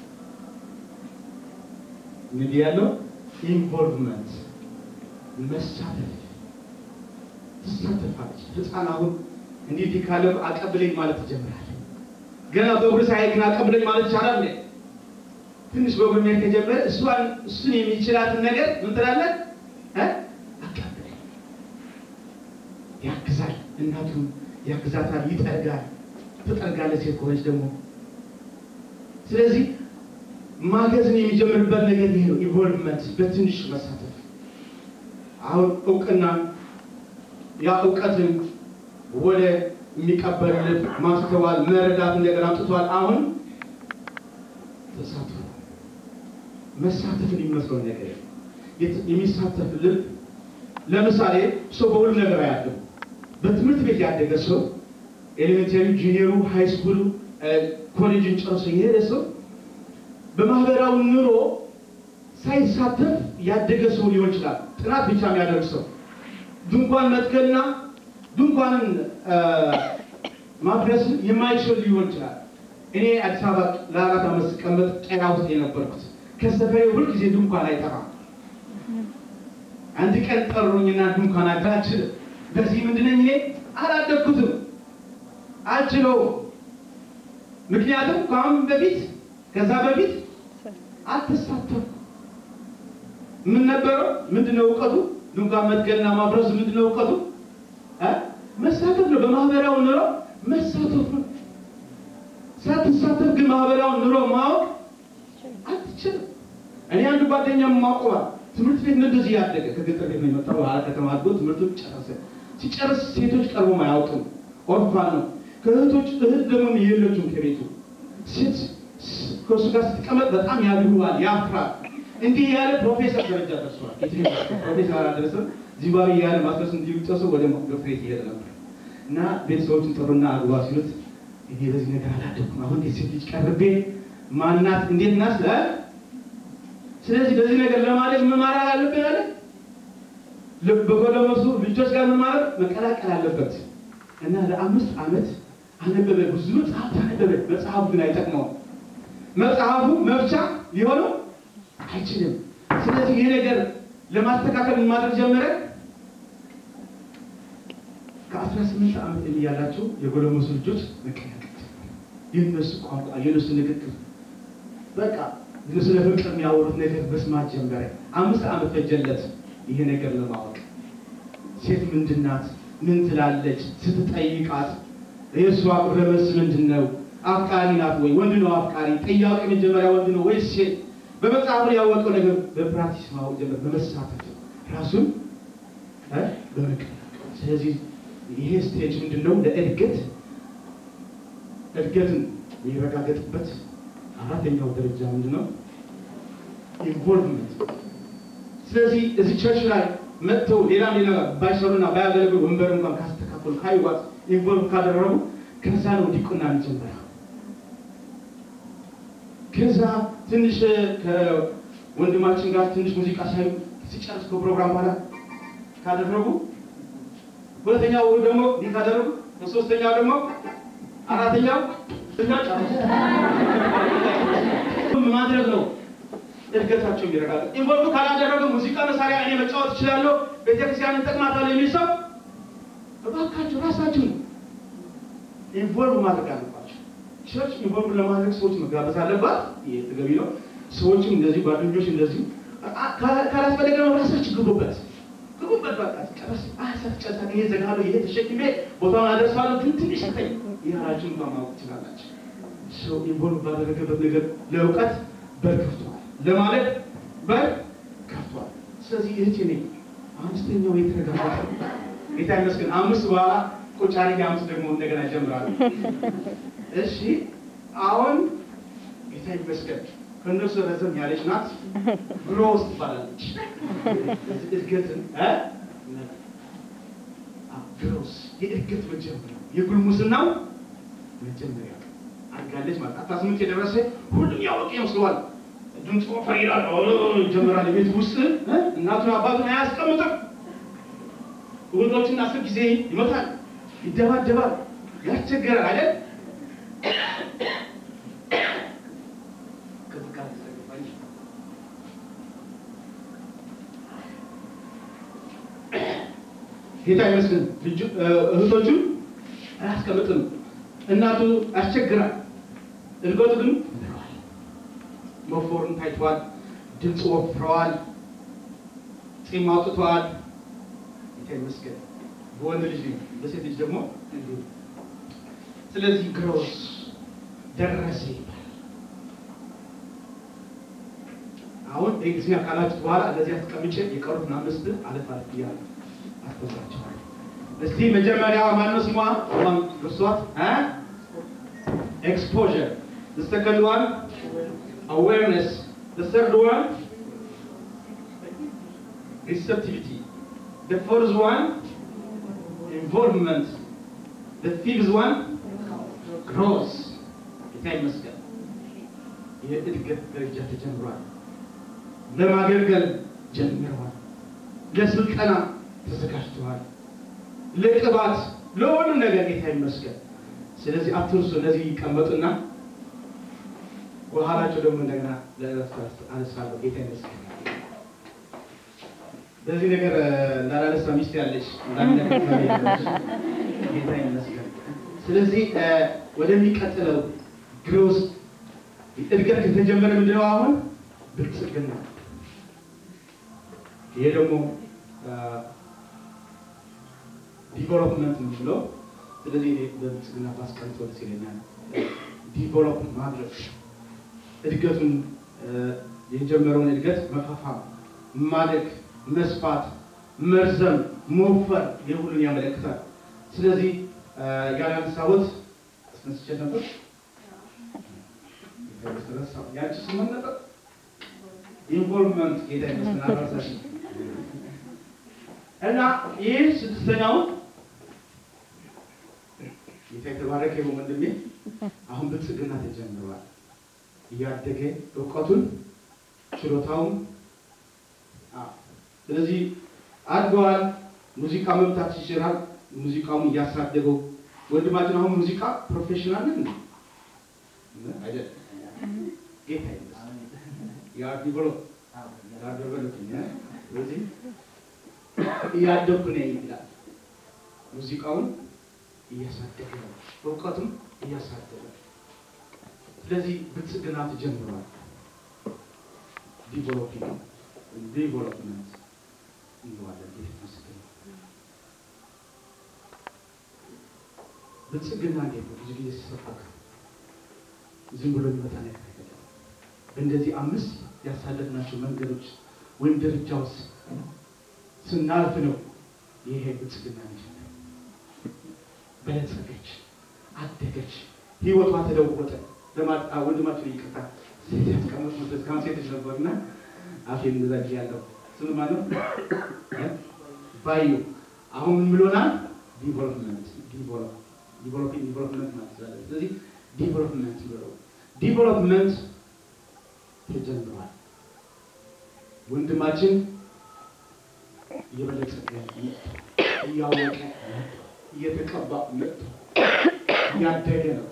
እንግዲህ ያለው ኢንቮልቭመንት መሳተፍ ትሳተፋለች። ህፃን አሁን እንዲህ ካለ አቀብለኝ ማለት ይጀምራል። ገና በእግሩ ሳይሄድ ግን አቀብለኝ ማለት ይቻላል እንዴ? ትንሽ በእግሩ መሄድ ከጀመረ እሷን እሱን የሚችላትን ነገር ምን ትላለህ? አቀብለኝ። ያግዛል፣ እናቱን ያግዛታል፣ ይጠርጋል። ትጠርጋለች ሴት ከሆነች ደግሞ። ስለዚህ ማገዝን የሚጀምርበት ነገር ይሄ ነው፣ ኢንቮልቭመንት፣ በትንሽ መሳተፍ። አሁን እውቅና ያ እውቀትን ወደ የሚቀበል ልብ ማስተዋል መረዳት ነገር አምጥቷል። አሁን ተሳትፎ መሳተፍን የሚመስለው ነገር የሚሳተፍ ልብ ለምሳሌ ሰው በሁሉም ነገር አያድግም። በትምህርት ቤት ያደገ ሰው ኤሌሜንታሪ፣ ጁኒየሩ፣ ሃይ ስኩሉ፣ ኮሌጅን ጨርሶ የሄደ ሰው በማህበራዊ ኑሮ ሳይሳተፍ ያደገ ሰው ሊሆን ይችላል። ጥናት ብቻ የሚያደርግ ሰው ድንኳን መትከልና ድንኳንን ማፍረስ የማይችል ሊሆን ይችላል። እኔ አዲስ አበባ ለአራት ዓመት ስቀመጥ ጤና ውስጥ የነበርኩት ከሰፈሬ ሁልጊዜ ድንኳን አይጠፋም። አንድ ቀን ጠሩኝና ድንኳን አልችልም። በዚህ ምንድነኝ እኔ አላደግኩትም፣ አልችለውም። ምክንያቱም ከአሁን በፊት ከዛ በፊት አልተሳተፍኩም። ምን ነበረው? ምንድነው እውቀቱ? ድንኳን መትከልና ማፍረስ ምንድነው እውቀቱ? መሳተፍ ነው። በማህበራዊ ኑሮ መሳተፍ ነው። ሳትሳተፍ ግን ማህበራዊ ኑሮ ማወቅ አትችልም። እኔ አንድ ጓደኛ ማቆባ ትምህርት ቤት ነው እንደዚህ ያደገ ከገጠር ቤት ነው የመጣው። በኋላ ከተማ አድጎ ትምህርቱን ጨረሰ። ሲጨርስ ሴቶች ቀርቦም አያውቅም። ኦርፋን ነው። ከእህቶች እህት ደግሞ የለችም ከቤቱ ሴት ከእሱ ጋር ስትቀመጥ በጣም ያድሩዋል፣ ያፍራል። እንዲህ ያለ ፕሮፌሰር ደረጃ ደርሷል። ፕሮፌሰር አላደረሰም። ዚምባብዌ ያለ ማስተርስ እንዲጨርሱ ወደ ዶክትሬት ይሄድ ነበር እና ቤተሰቦችን ጥሩና አግባ ሲሉት እኔ በዚህ ነገር አላደኩም። አሁን እንዴት ሴት ልጅ ቀርቤ ማናት እንዴት ናት? ስለዚህ በዚህ ነገር ለማደግ ምን ማድረግ አለብን አለ። በኮለመሱ ልጆች ጋር ምን ማድረግ መቀላቀል አለበት እና ለአምስት ዓመት አነበበ። ብዙ መጽሐፍ አነበበ። መጽሐፉ ግን አይጠቅመውም። መጽሐፉ መፍቻ ሊሆነው አይችልም። ስለዚህ ይህ ነገር ለማስተካከል ማድረግ ጀመረ። ከአስራ ስምንት ዓመት ዕድሜ ያላቸው የጎለመሱ ልጆች መቀላቀል የእነሱ ቋንቋ የእነሱ ንግግር በቃ ስለ ፍቅር የሚያወሩት ነገር መስማት ጀመረ። አምስት ዓመት ፈጀለት ይሄ ነገር ለማወቅ። ሴት ምንድናት? ምን ትላለች? ስትጠይቃት የእሷ ረመስ ምንድን ነው? አፍቃሪ ናት ወይ? ወንድ ነው አፍቃሪ? ጥያቄ መጀመሪያ ወንድ ነው ወይስ ሴት? በመጽሐፉ ያወቀው ነገር በፕራክቲስ ማወቅ ጀመር፣ በመሳተፍ ራሱን እ በመቀላቀል ስለዚህ ይሄ ስቴጅ ምንድን ነው? ለእድገት እድገትን የሚረጋገጥበት አራተኛው ደረጃ ምንድን ነው? ኢንቮልቭመንት። ስለዚህ እዚህ ቸርች ላይ መጥተው ሌላ ሌላ ባይሰሩና ባያገለግሉ ወንበር እንኳን ካስተካከሉ ካይዋት ኢንቮልቭ ካደረጉ ከዛ ነው ዲቁና የሚጀምረው። ከዛ ትንሽ ከወንድማችን ጋር ትንሽ ሙዚቃ ሳይ ሲጨርስ ከፕሮግራም በኋላ ካደረጉ ሁለተኛው ደግሞ እንዲህ ካደረጉ ሶስተኛው ደግሞ አራተኛው እና ጨርሱ ማድረግ ነው እድገታቸው የሚረጋገጥ። ኢንቮልቭ ካላደረገ ሙዚቃ መሳሪያ እኔ መጫወት እችላለሁ፣ ቤተክርስቲያን እንጠቅማታለሁ የሚል ሰው እባካችሁ ራሳችሁ ኢንቮልቭ ማድረግ አለባቸው። ቸርች ኢንቮልቭ ለማድረግ ሰዎች መጋበዝ አለባት። ይሄ ተገቢ ነው። ሰዎችም እንደዚህ ጓደኞች እንደዚህ ካላስፈለገ ነው ራሳችሁ ግቡበት ግቡበት። በቃ ጨረስ አሰር ጨረሳ ይሄ ዘጋለሁ ይሄ ተሸክሜ ቦታውን አደርሳለሁ ግን ትንሽ ተኝ ይህራችሁን እንኳን ማወቅ ትችላላችሁ። ሰው ኢንቮልቭ ባደረገበት ነገር ለእውቀት በር ከፍቷል፣ ለማለት በር ከፍቷል። ስለዚህ እህቴ ነኝ አምስተኛው የተረጋገጠ ጌታ ይመስገን። አምስት በኋላ ቁጭ አድርጌ አምስት ደግሞ እንደገና ጀምራለሁ። እሺ አሁን ጌታ ይመስገን ከእነሱ ረዘም ያለች ናት። ግሮስ ትባላለች። እድገትን ግሮስ የእድገት መጀመሪያ የጉልሙስናው መጀመሪያ አድጋለች ማለት አስራ ስምንት የደረሰ ሁሉም ያወቀ ይመስለዋል። ድምፅ ወፈር ይላል ይጀምራል። ቤት ውስጥ እናቱን አባቱን አያስቀምጥም። እህቶችን አስር ጊዜ ይመታል፣ ይደባደባል፣ ያስቸገራል አይደል? ጌታ ይመስገን። እህቶቹን አያስቀምጥም። እናቱ ያስቸግራል። እድገቱ ግን መፎርን ታይቷል። ድምፅ ወፍረዋል። ፂም አውጥተዋል። ጌታ ይመስገን። በወንድ ልጅ በሴት ልጅ ደግሞ እንዲሁ። ስለዚህ ግሮስ ደረሰ ይባላል። አሁን በእንግሊዝኛ ካላችሁት በኋላ እንደዚህ አስቀምጬ የቀሩትን አምስት አለፍ አለፍ እያለ አስተምራችኋለሁ። እስቲ መጀመሪያ ማነው ስሟ? ማን እርሷት? ኤክስፖዠር the second one awareness the third one receptivity the fourth one involvement the fifth one growth ጌታ ይመስገን የእድገት ደረጃ ተጀምሯል ለማገልገል ጀምረዋል ለስልጠና ተዘጋጅተዋል ለቅባት ለሁሉም ነገር ጌታ ይመስገን ስለዚህ አትርሱ እነዚህ ይቀመጡና በኋላቸው ደግሞ እንደገና ለእረፍት አነሳለሁ ጌታ ይመስገን በዚህ ነገር እንዳላነሳ ሚስት ያለች ጌታ ይመስገን ስለዚህ ወደሚቀጥለው ግሮስ እድገት ከተጀመረ ምንድነው አሁን ብልጽግና ይሄ ደግሞ ዲቨሎፕመንት የምንለው ስለዚህ እኔ በብልጽግና ባስቀምጥ ደስ ይለኛል። ዲቨሎፕ ማድረግ እድገቱን የጀመረውን እድገት መፋፋም፣ ማደግ፣ መስፋት፣ መርዘም፣ መወፈር የሁሉን ያመለክታል። ስለዚህ ያላነሳሁት አስነስቼ ነበር ያቺ ስምን ነበር ኢንቮልቭመንት ጌታ ይመስገን አልረሳሽም። እና ይህ ስድስተኛው ጌታ የተባረከ ይሁን ወንድሜ። አሁን ብልጽግና ተጀምሯል። እያደገ እውቀቱን ችሎታውን ስለዚህ አድገዋል። ሙዚቃ መምታት ይችላል። ሙዚቃውን እያሳደገው ወንድማችን አሁን ሙዚቃ ፕሮፌሽናል ነን አይደል? ጌታ ይመስገን ያ ዲቨሎፕ ያ ዲቨሎፕ ስለዚህ እያደኩ ነኝ ይላል። ሙዚቃውን እያሳደገ ነው፣ እውቀቱም እያሳደገ ስለዚህ ብልጽግና ተጀምሯል። ዲቨሎፒንግ ዲቨሎፕመንት እንለዋለን። ቤት መስገን ብልጽግና እንዴት ነው? ብዙ ጊዜ ሲሰበክ ዝም ብሎ የሚመጣ ነገር አይደለም። በእንደዚህ አምስት ያሳለፍናቸው መንገዶች ወይም ደረጃዎች ስናልፍ ነው ይሄ ብልጽግና ልጅ በለጸገች፣ አደገች፣ ህይወቷ ተለወጠ። ለማጣ ወንድማችን ይቅርታ ያስቀመጥ መስ ካሁን ሴቶች ነበርና አፌን እንደዛ ያለው ስም ማለት ባዩ አሁን ምን ብሎናል? ዲቨሎፕመንት ዲቨሎፒንግ ዲቨሎፕመንት ማለት ይችላል። ስለዚህ ዲቨሎፕመንት ብለው ዲቨሎፕመንት ተጀምሯል። ወንድማችን እየበለጸገ እያወቀ እየተቀባ መጥቶ እያደገ ነው።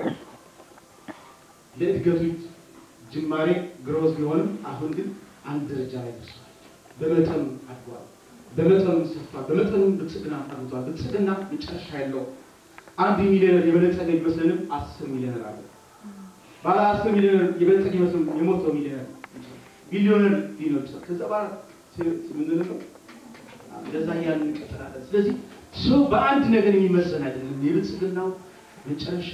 ለእድገቱ ጅማሬ ግሮዝ ቢሆንም አሁን ግን አንድ ደረጃ ላይ ደርሷል። በመጠኑ አድጓል። በመጠኑ ሰፍቷል። በመጠኑ ብልጽግና አግኝቷል። ብልጽግና መጨረሻ ያለው አንድ ሚሊዮነር የበለጸገ ይመስለንም አስር ሚሊዮነር አለ። ባለ አስር ሚሊዮነር የበለጸገ ይመስልም የሞተው ሚሊዮነር ሚሊዮነር ሊኖር ይችላል። ከዛ በኋላ ምንድን ነው እንደዛ እያልን እንቀጥላለን። ስለዚህ ሰው በአንድ ነገር የሚመዘን አይደለም። የብልጽግናው መጨረሻ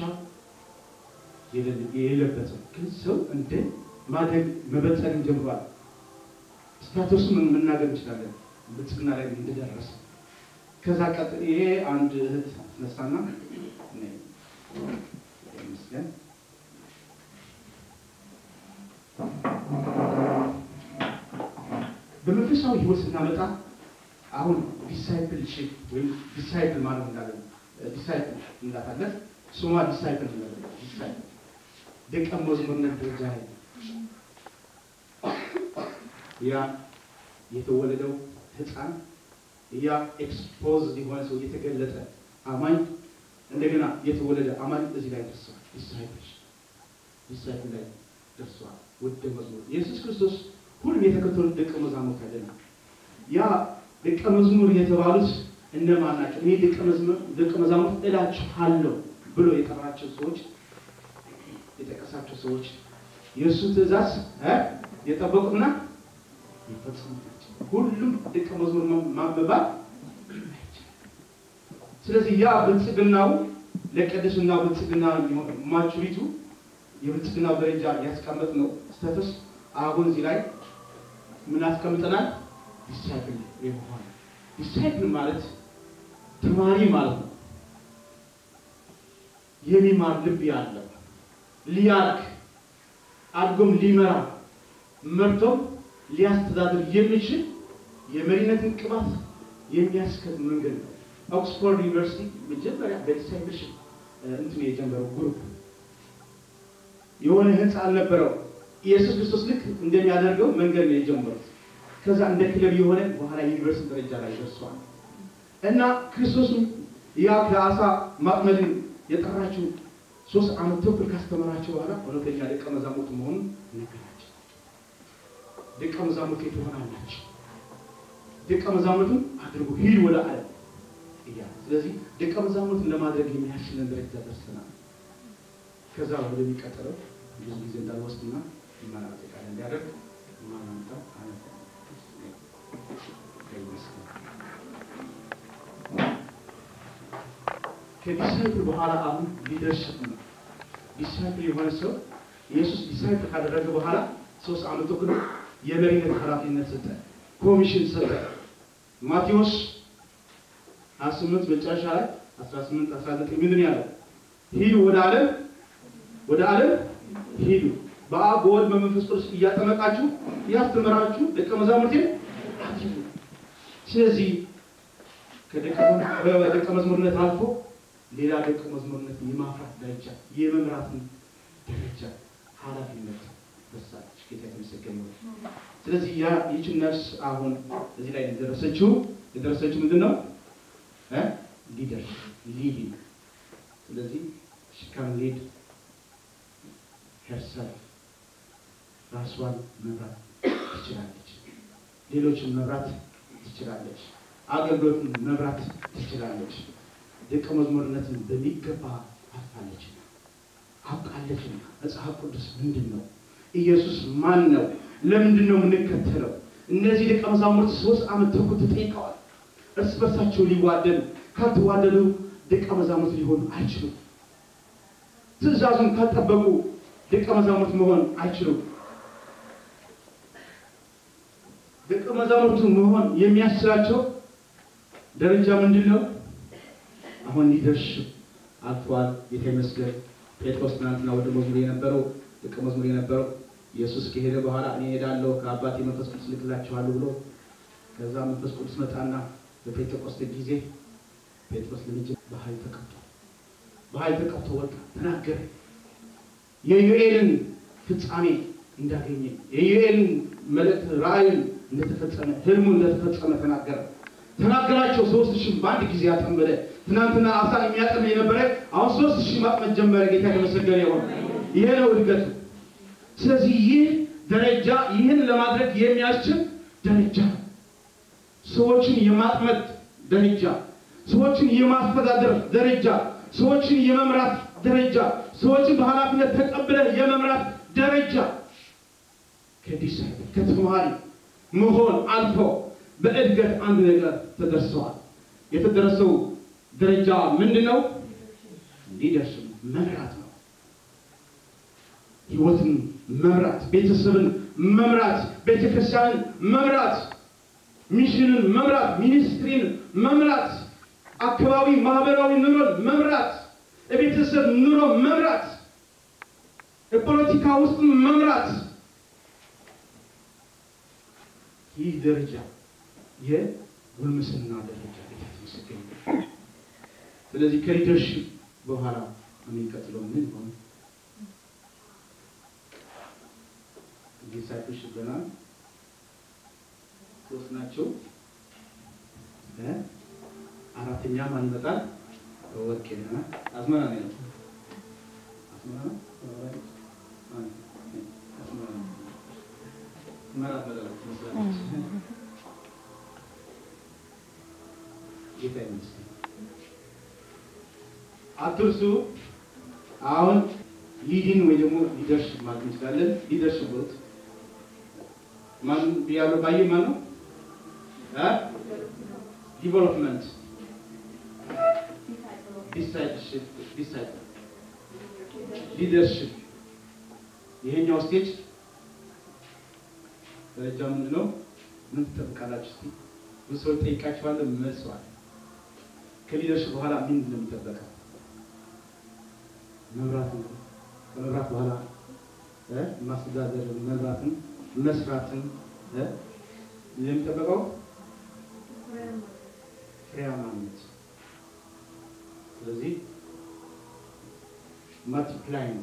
የሌለበትም ግን ሰው እንደ ማደግ መበልጸግን ጀምሯል። ስታተሱን መናገር እንችላለን ብልጽግና ላይ እንደደረሰ። ከዛ ቀጥ ይሄ አንድ እህት ነሳና ይመስገን በመንፈሳዊ ህይወት ስናመጣ አሁን ዲሳይፕልሺፕ ወይም ዲሳይፕል ማለት እንዳለ ዲሳይፕል እንዳታለን ስሟ ዲሳይፕል እንዳለ ዲሳይፕል ደቀ መዝሙርነት ደረጃ ላይ ያ የተወለደው ህፃን ያ ኤክስፖዝ የሆነ ሰው የተገለጠ አማኝ እንደገና የተወለደ አማኝ እዚህ ላይ ደርሰዋል። ዲሳይፕል ዲሳይፕል ላይ ደርሰዋል። ወደ መዝሙር ኢየሱስ ክርስቶስ ሁሉም የተከተሉት ደቀ መዛሙርት አይደለም። ያ ደቀ መዝሙር የተባሉት እነማን ናቸው? እኔ ደቀ መዛሙርት እላችኋለሁ ብሎ የጠራቸው ሰዎች የጠቀሳቸው ሰዎች የእሱ ትእዛዝ የጠበቁና የፈጸሙ ናቸው። ሁሉም ደቀ መዝሙር ማንበባል ስለዚህ ያ ብልጽግናው ለቅድስና ብልጽግና ማቹሪቱ የብልጽግናው ደረጃ ያስቀመጥ ነው ስተትስ አሁን እዚህ ላይ ምን አስቀምጠናል? ዲሳይፕል የመሆን ዲሳይፕል ማለት ተማሪ ማለት ነው። የሚማር ልብ ያለው ሊያርክ አድጎም ሊመራ መርቶም ሊያስተዳድር የሚችል የመሪነትን ቅባት የሚያስከት መንገድ ነው። ኦክስፎርድ ዩኒቨርሲቲ መጀመሪያ በዲሳይፕልሽፕ እንትን የጀመረው ግሩፕ የሆነ ህንፃ አልነበረው። ኢየሱስ ክርስቶስ ልክ እንደሚያደርገው መንገድ ነው የጀመሩት። ከዛ እንደ ክለብ የሆነ በኋላ ዩኒቨርሲቲ ደረጃ ላይ ደርሷል እና ክርስቶስም ያ ከአሳ ማጥመድን የጠራችው ሶስት ዓመት ተኩል ካስተማራቸው በኋላ እውነተኛ ደቀ መዛሙርት መሆኑን ነገራቸው። ደቀ መዛሙርት ትሆናላችሁ፣ ደቀ መዛሙርቱን አድርጉ፣ ሂድ ወደ ዓለም እያለ ስለዚህ ደቀ መዛሙርትን ለማድረግ የሚያስችለን ደረጃ ደርሰናል። ከዛ ወደሚቀጥለው ብዙ ጊዜ እንዳልወስድና ማጠቃለያ እንዲያደርግ ማናምጣ ከዲሳይፕል በኋላ አሁን ሊደርሽፕ ነው። ዲሳይፕል የሆነ ሰው ኢየሱስ ዲሳይፕል ካደረገ በኋላ ሶስት ዓመት ተኩል የመሪነት ኃላፊነት ሰጠ፣ ኮሚሽን ሰጠ። ማቴዎስ 28 መጨረሻ ላይ 18 19 ምንድን ያለው? ሂዱ ወደ ዓለም ወደ ዓለም ሂዱ በአብ በወልድ በመንፈስ ቅዱስ እያጠመቃችሁ እያስተምራችሁ ደቀ መዛሙርቴ አድርጉ። ስለዚህ ከደቀ መዝሙርነት አልፎ ሌላ ደቀ መዝሙርነት የማፍራት ደረጃ የመምራትን ደረጃ ኃላፊነት በሳች ጌታ የተመሰገነ ይሁን። ስለዚህ ያ ይቺ ነፍስ አሁን እዚህ ላይ የደረሰችው የደረሰችው ምንድን ነው? ሊደር ሊዲንግ። ስለዚህ ሽካም ሊድ ሄርሰልፍ ራሷን መምራት ትችላለች። ሌሎችን መምራት ትችላለች። አገልግሎትን መምራት ትችላለች። ደቀ መዝሙርነትን በሚገባ አልፋለች፣ አውቃለች። መጽሐፍ ቅዱስ ምንድን ነው? ኢየሱስ ማን ነው? ለምንድን ነው የምንከተለው? እነዚህ ደቀ መዛሙርት ሶስት ዓመት ተኩል ተጠይቀዋል። እርስ በርሳቸው ሊዋደዱ ካልተዋደዱ ደቀ መዛሙርት ሊሆኑ አይችሉም። ትእዛዙን ካልጠበቁ ደቀ መዛሙርት መሆን አይችሉም። ደቀ መዛሙርቱ መሆን የሚያስችላቸው ደረጃ ምንድን ነው? አሁን ሊደርሽፕ አልፏል። ጌታ ይመስገን። ጴጥሮስ ትናንትና ወደ መዝሙር የነበረው ደቀ መዝሙር የነበረው ኢየሱስ ከሄደ በኋላ እኔ ሄዳለሁ ከአባቴ መንፈስ ቅዱስ ልክላችኋለሁ ብሎ ከዛ መንፈስ ቅዱስ መጣና በጴንጤቆስጤ ጊዜ ጴጥሮስ ለልጅ በኃይል ተቀብቶ በኃይል ተቀብቶ ወጣ፣ ተናገረ። የዩኤልን ፍጻሜ እንዳገኘ የዩኤልን መልእክት ራእይን እንደተፈጸመ ህልሙ እንደተፈጸመ ተናገረ። ተናገራቸው። ሶስት ሺህ በአንድ ጊዜ አጠመደ። ትናንትና አሳ የሚያጠም የነበረ አሁን ሶስት ሺህ ማጥመድ ጀመረ። ጌታ የተመሰገነ ይሁን። ይሄ ነው እድገቱ። ስለዚህ ይህ ደረጃ ይህን ለማድረግ የሚያስችል ደረጃ ነው። ሰዎችን የማጥመድ ደረጃ፣ ሰዎችን የማስተዳደር ደረጃ፣ ሰዎችን የመምራት ደረጃ፣ ሰዎችን በኃላፊነት ተቀብለህ የመምራት ደረጃ ከዲሳይፕል ከተማሪ መሆን አልፎ በእድገት አንድ ነገር ተደርሰዋል። የተደረሰው ደረጃ ምንድን ነው? ሊደርሽፕ መምራት ነው። ህይወትን መምራት፣ ቤተሰብን መምራት፣ ቤተክርስቲያንን መምራት፣ ሚሽንን መምራት፣ ሚኒስትሪን መምራት፣ አካባቢ ማህበራዊ ኑሮን መምራት፣ የቤተሰብ ኑሮ መምራት፣ የፖለቲካ ውስጥ መምራት ይህ ደረጃ የጉልምስና ደረጃ የተመሰገነ። ስለዚህ ከሊደርሽፕ በኋላ የሚቀጥለው ምን ሆነ? ዲሳይፕልሽፕ ገና ሶስት ናቸው። አራተኛ ማን ይመጣል? ወርቄ ና አዝመራ ነው። አዝመራ መራት መጠለት ትመስላለች። ጌታ ይመስገን። አትርሱ። አሁን ሊዲን ወይ ደግሞ ሊደርሽፕ ማለት እንችላለን። ሊደርሽፕ ቦት ማን ብያለሁ? ባየ ማን ነው? ዲቨሎፕመንት ዲሳይፕልሽፕ ዲሳይፕል ሊደርሽፕ ይሄኛው ስቴጅ ደረጃ ምንድን ነው? ምን ትጠብቃላችሁ? እስኪ ብዙ ሰዎች ጠይቃችኋለሁ፣ መልሰዋል። ከሊደርሽፕ በኋላ ምንድን ነው የሚጠበቀው? መምራትን ከመምራት በኋላ ማስተዳደርን፣ መምራትን፣ መስራትን የሚጠበቀው ፍሬያማነት። ስለዚህ ማልቲፕላይ ነው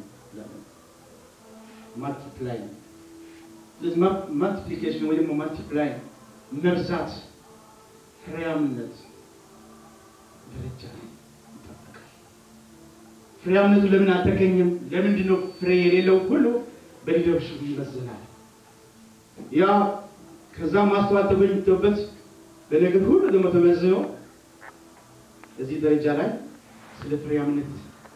ማልቲፕላይ ነው ስለዚህ ማልቲፕሊኬሽን ወይ ደግሞ ማልቲፕላይ መብዛት፣ ፍሬያምነት ደረጃ ይጠበቃል። ፍሬያምነቱ ለምን አልተገኘም? ለምንድን ነው ፍሬ የሌለው? ሁሉ በሊደርሽፕ ይመዘናል። ያ ከዛ ማስተዋል ተገኝቶበት በነገር ሁሉ ደግሞ ተመዝኖ እዚህ ደረጃ ላይ ስለ ፍሬያምነት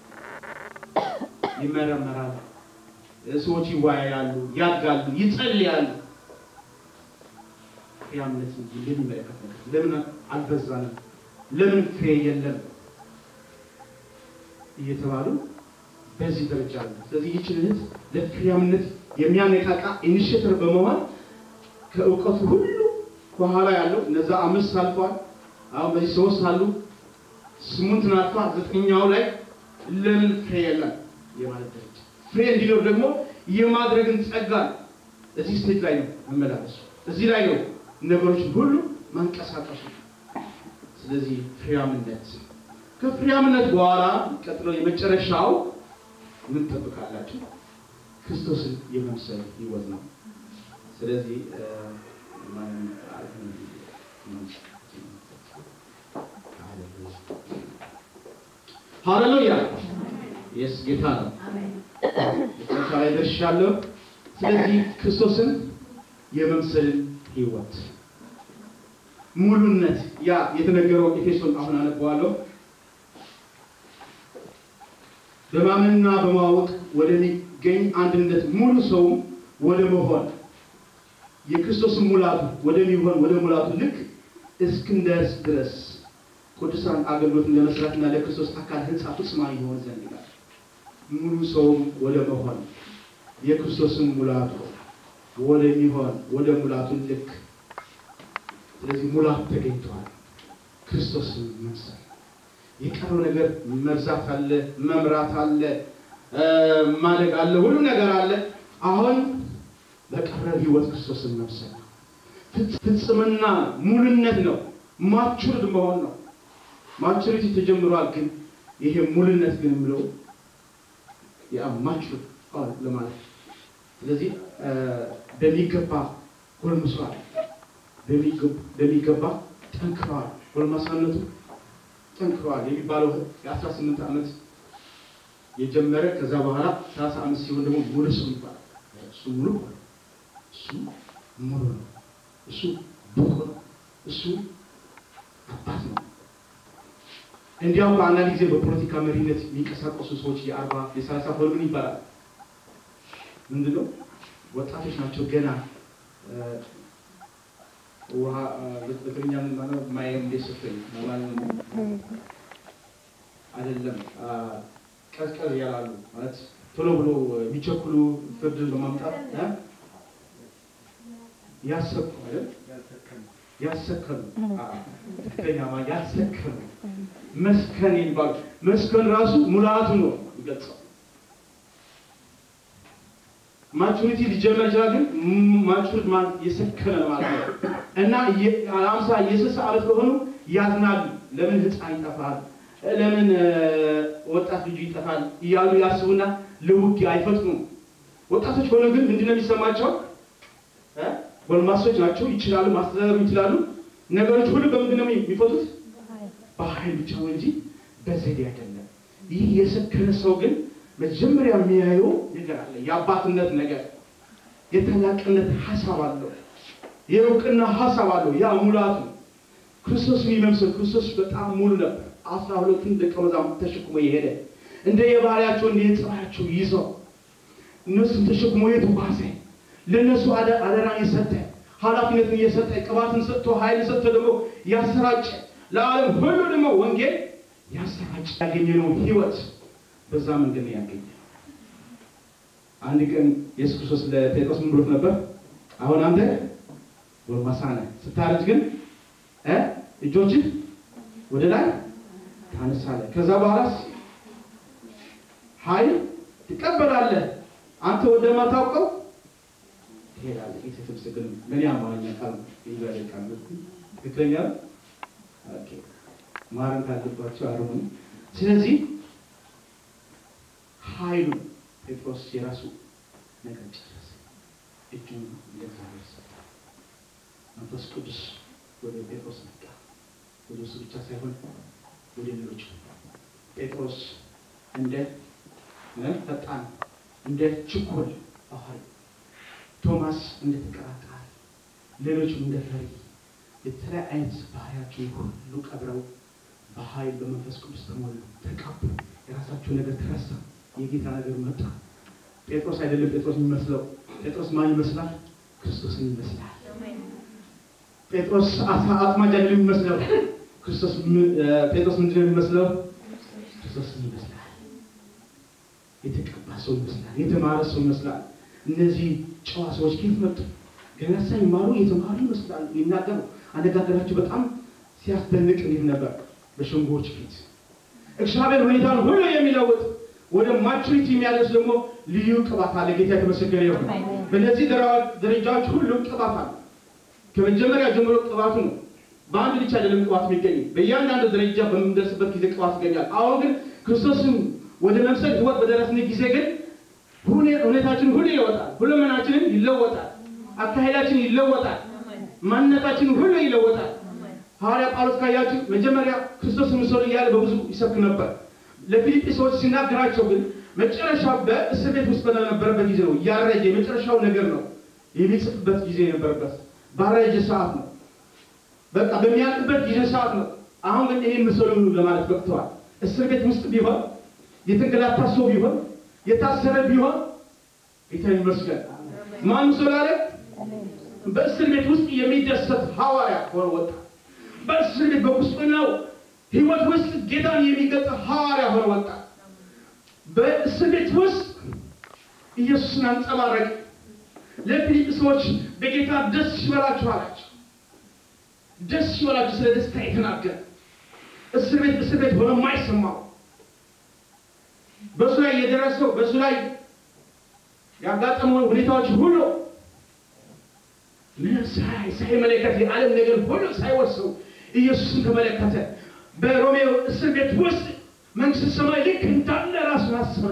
ይመረመራል። ሰዎች ይወያያሉ፣ ያድጋሉ፣ ይጸልያሉ። ፍሬያምነት የሚመለከት ነገር ለምን አልበዛንም፣ ለምን ፍሬ የለም እየተባሉ በዚህ ደረጃ አለ። ስለዚህ ይችን እህት ለፍሬያምነት የሚያነቃቃ ኢኒሽቲቭ በመሆን ከእውቀቱ ሁሉ ከኋላ ያለው እነዛ አምስት አልፏል። አሁን በዚህ ሶስት አሉ፣ ስምንትን አልፏል። ዘጠኛው ላይ ለምን ፍሬ የለም የማለት ደረጃ ፍሬ እንዲኖር ደግሞ የማድረግን ጸጋ እዚህ ስቴጅ ላይ ነው መመላለሱ። እዚህ ላይ ነው ነገሮችን ሁሉ ማንቀሳቀሱ። ስለዚህ ፍሬያምነት ከፍሬያምነት በኋላ ቀጥሎ የመጨረሻው ምን ጠብቃላችሁ? ክርስቶስን የመምሰል ህይወት ነው። ስለዚህ ሃሌሉያ የስ ጌታ ነው። መጨረሻ ላይ ደርሻለሁ። ስለዚህ ክርስቶስን የመምሰልን ህይወት ሙሉነት ያ የተነገረው ኤፌሶን አሁን አነበዋለሁ። በማመንና በማወቅ ወደሚገኝ አንድነት ሙሉ ሰውም ወደ መሆን የክርስቶስን ሙላቱ ወደሚሆን ወደ ሙላቱ ልክ እስክንደርስ ድረስ ቅዱሳን አገልግሎትን ለመስራትና ለክርስቶስ አካል ህንጻ ፍጹማን ይሆን ዘንድ ይላል። ሙሉ ሰውም ወደ መሆን የክርስቶስን ሙላቱ ወደሚሆን ወደ ሙላቱ ልክ ስለዚህ ሙላት ተገኝተዋል። ክርስቶስን መምሰል የቀረው ነገር መብዛት አለ፣ መምራት አለ፣ ማደግ አለ፣ ሁሉ ነገር አለ። አሁን በቀረው ህይወት ክርስቶስን መምሰል ነው። ፍጽምና ሙሉነት ነው። ማቹርድ መሆን ነው። ማቹሪቲ ተጀምሯል፣ ግን ይሄ ሙሉነት ግን የምለው ያ ማቹርድ ለማለት ስለዚህ በሚገባ ጎልምሷል፣ በሚገባ ጠንክረዋል። ጎልማሳነቱ ጠንክረዋል የሚባለው የአስራ ስምንት ዓመት የጀመረ ከዛ በኋላ ሰላሳ አምስት ሲሆን ደግሞ ሙሉ ሰው ይባላል። እሱ ሙሉ እሱ ሙሉ ነው። እሱ ብቁ ነው። እሱ አባት ነው። እንዲያውም በአንዳንድ ጊዜ በፖለቲካ መሪነት የሚንቀሳቀሱ ሰዎች የአርባ የሰላሳ ሆልምን ይባላል። ምንድነው? ወጣቶች ናቸው ገና ውሃ በትግርኛ ምን ማለት ማየም ደስፈኝ ማለት አይደለም። ቀዝቀዝ ያላሉ ማለት ቶሎ ብሎ የሚቸኩሉ ፍርድ በማምጣት ያሰኩ አይደል? ያሰከኑ ትክክለኛ ያሰከኑ መስከን ይባሉ። መስከን ራሱ ሙላቱ ነው ይገልጸው። ማቹሪቲ ሊጀመር ይችላል፣ ግን ማቹሪቲ ማለት የሰከነ ማለት ነው እና የአምሳ የስልሳ ዓመት ከሆኑ ያዝናሉ። ለምን ህፃን ይጠፋል፣ ለምን ወጣት ልጁ ይጠፋል እያሉ ያስቡና ለውጊያ አይፈጥኑም። ወጣቶች ከሆኑ ግን ምንድን ነው የሚሰማቸው? ጎልማሶች ናቸው፣ ይችላሉ፣ ማስተዳደር ይችላሉ። ነገሮች ሁሉ በምንድን ነው የሚፈቱት? በኃይል ብቻ ነው እንጂ በዘዴ አይደለም። ይህ የሰከነ ሰው ግን መጀመሪያ የሚያየው ነገር አለ። የአባትነት ነገር፣ የታላቅነት ሀሳብ አለው፣ የእውቅና ሀሳብ አለው። ያ ሙላቱ ክርስቶስ የሚመምሰል ክርስቶስ በጣም ሙሉ ነበር። አስራ ሁለቱን ደቀ መዛሙርት ተሸክሞ የሄደ እንደ የባህሪያቸው እንደ የጸባያቸው ይዘው እነሱን ተሸክሞ የተጓዘ ለእነሱ አደራን የሰጠ ኃላፊነትን የሰጠ ቅባትን ሰጥቶ ኃይልን ሰጥቶ ደግሞ ያሰራጨ ለዓለም ሁሉ ደግሞ ወንጌል ያሰራጭ ያገኘነው ህይወት በዛ መንገድ ነው ያገኘ። አንድ ቀን ኢየሱስ ክርስቶስ ለጴጥሮስ ምን ብሎት ነበር? አሁን አንተ ጎልማሳ ነህ፣ ስታረጅ ግን እጆችን ወደ ላይ ታነሳለህ። ከዛ በኋላስ ኃይል ትቀበላለህ። አንተ ወደማታውቀው ትሄዳለህ። ጌታ የተመሰገነ ይሁን። ለእኔ አማርኛ ቃል ይዛለ ቃል ትክክለኛ ኦኬ ማረም ካለባቸው አርሙኝ። ስለዚህ ኃይሉ ጴጥሮስ የራሱ ነገር ጨረሰ። እጁን ለእግዚአብሔር ሰጠ። መንፈስ ቅዱስ ወደ ጴጥሮስ መጣ። ወደ እሱ ብቻ ሳይሆን ወደ ሌሎች ጴጥሮስ እንደ ፈጣን እንደ ችኮል ባህሪ፣ ቶማስ እንደ ተቀራቃሪ፣ ሌሎችም እንደ ፈሪ የተለያየ አይነት ባህሪያቸውን ሁሉ ቀብረው በኃይል በመንፈስ ቅዱስ ተሞሉ፣ ተቀቡ። የራሳቸው ነገር ተረሳ፣ የጌታ ነገር መጣ። ጴጥሮስ አይደለም ጴጥሮስ የሚመስለው። ጴጥሮስ ማን ይመስላል? ክርስቶስን ይመስላል። ጴጥሮስ አሳ አጥማጅ አይደለም የሚመስለው። ክርስቶስ ጴጥሮስ ምንድን ነው የሚመስለው? ክርስቶስን ይመስላል። የተቀባ ሰው ይመስላል። የተማረ ሰው ይመስላል። እነዚህ ጨዋ ሰዎች ከየት መጡ? ገና ሳይማሩ የተማሩ ይመስላሉ። ይናገሩ አነጋገራቸው በጣም ሲያስደንቅ እንዴት ነበር! በሸንጎዎች ፊት እግዚአብሔር ሁኔታን ሁሉ የሚለውጥ ወደ ማቹሪቲ የሚያደርስ ደግሞ ልዩ ቅባት አለ። ጌታ የተመሰገነ ይሁን። በእነዚህ ደረጃዎች ሁሉ ቅባት አለ። ከመጀመሪያ ጀምሮ ቅባቱ ነው። በአንድ ብቻ አይደለም ቅባት የሚገኝ በእያንዳንዱ ደረጃ በምንደርስበት ጊዜ ቅባት ይገኛል። አሁን ግን ክርስቶስን ወደ መምሰል ህይወት በደረስን ጊዜ ግን ሁኔታችን ሁሉ ይለወጣል። ሁለመናችንን ይለወጣል። አካሄዳችን ይለወጣል። ማንነታችን ሁሉ ይለወጣል። ሐዋርያ ጳውሎስ ካያችሁ መጀመሪያ ክርስቶስ ምሰሉ እያለ በብዙ ይሰብክ ነበር። ለፊልጵ ሰዎች ሲናገራቸው ግን መጨረሻ በእስር ቤት ውስጥ በነበረበት ጊዜ ነው። ያረጀ የመጨረሻው ነገር ነው የሚጽፍበት ጊዜ የነበረበት ባረጀ ሰዓት ነው። በቃ በሚያልቅበት ጊዜ ሰዓት ነው። አሁን ግን ይህን ምሰሉ ለማለት በቅተዋል። እስር ቤት ውስጥ ቢሆን የተንገላታ ሰው ቢሆን የታሰረ ቢሆን ጌታ ይመስገን። ማን ምሰሉ አለ? በእስር ቤት ውስጥ የሚደሰት ሐዋርያ ሆኖ ወጣ። በእስር ቤት በቁስጥናው ህይወት ውስጥ ጌታን የሚገልጽ ሐዋርያ ሆኖ ወጣ። በእስር ቤት ውስጥ ኢየሱስን አንጸባረቅ። ለፊልጵ ሰዎች በጌታ ደስ ይበላችሁ አላቸው። ደስ ይበላችሁ ስለ ደስታ የተናገረ እስር ቤት እስር ቤት ሆነ የማይሰማው በእሱ ላይ የደረሰው በእሱ ላይ ያጋጠመውን ሁኔታዎች ሁሉ ምንም ሳይ ሳይመለከት የዓለም ነገር ሁሉ ሳይወርሰው ኢየሱስን ተመለከተ። በሮሜው እስር ቤት ውስጥ መንግስት ሰማይ ልክ እንዳለ ራሱን አሰበ።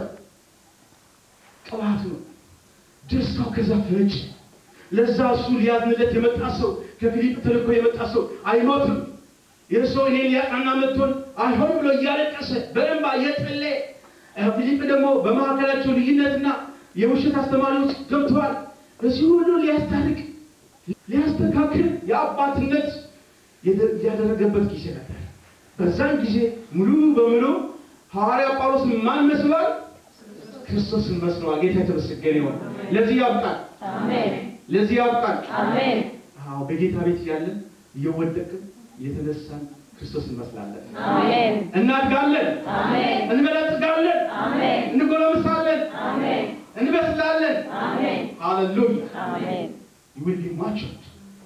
ቅባት ነው ደስታው ከዛ ፍንጭ ለዛ እሱ ሊያዝንለት የመጣ ሰው ከፊሊጵ ተልኮ የመጣ ሰው አይሞትም። ይህ ሰው እኔን ሊያቃና መጥቶን አይሆን ብሎ እያለቀሰ በእንባ እየጸለየ ፊሊጵ ደግሞ በመካከላቸው ልዩነትና የውሸት አስተማሪዎች ገብተዋል። በዚህ ሁሉ ሊያስታርቅ ሊያስተካክል የአባትነት ያደረገበት ጊዜ ነበር። በዛን ጊዜ ሙሉ በሙሉ ሐዋርያ ጳውሎስ ማን መስሏል? ክርስቶስን መስለዋል። ጌታ የተመሰገነ ይሁን። ለዚህ ያብቃል። አሜን ለዚህ ያብቃል። አሜን አዎ በጌታ ቤት ያለን እየወደቅን እየተነሳን ክርስቶስ እንመስላለን። አሜን እናድጋለን፣ አሜን እንበለጽጋለን፣ አሜን እንጎለምሳለን፣ አሜን እንበስላለን። አሜን ሃሌሉያ አሜን you will be matured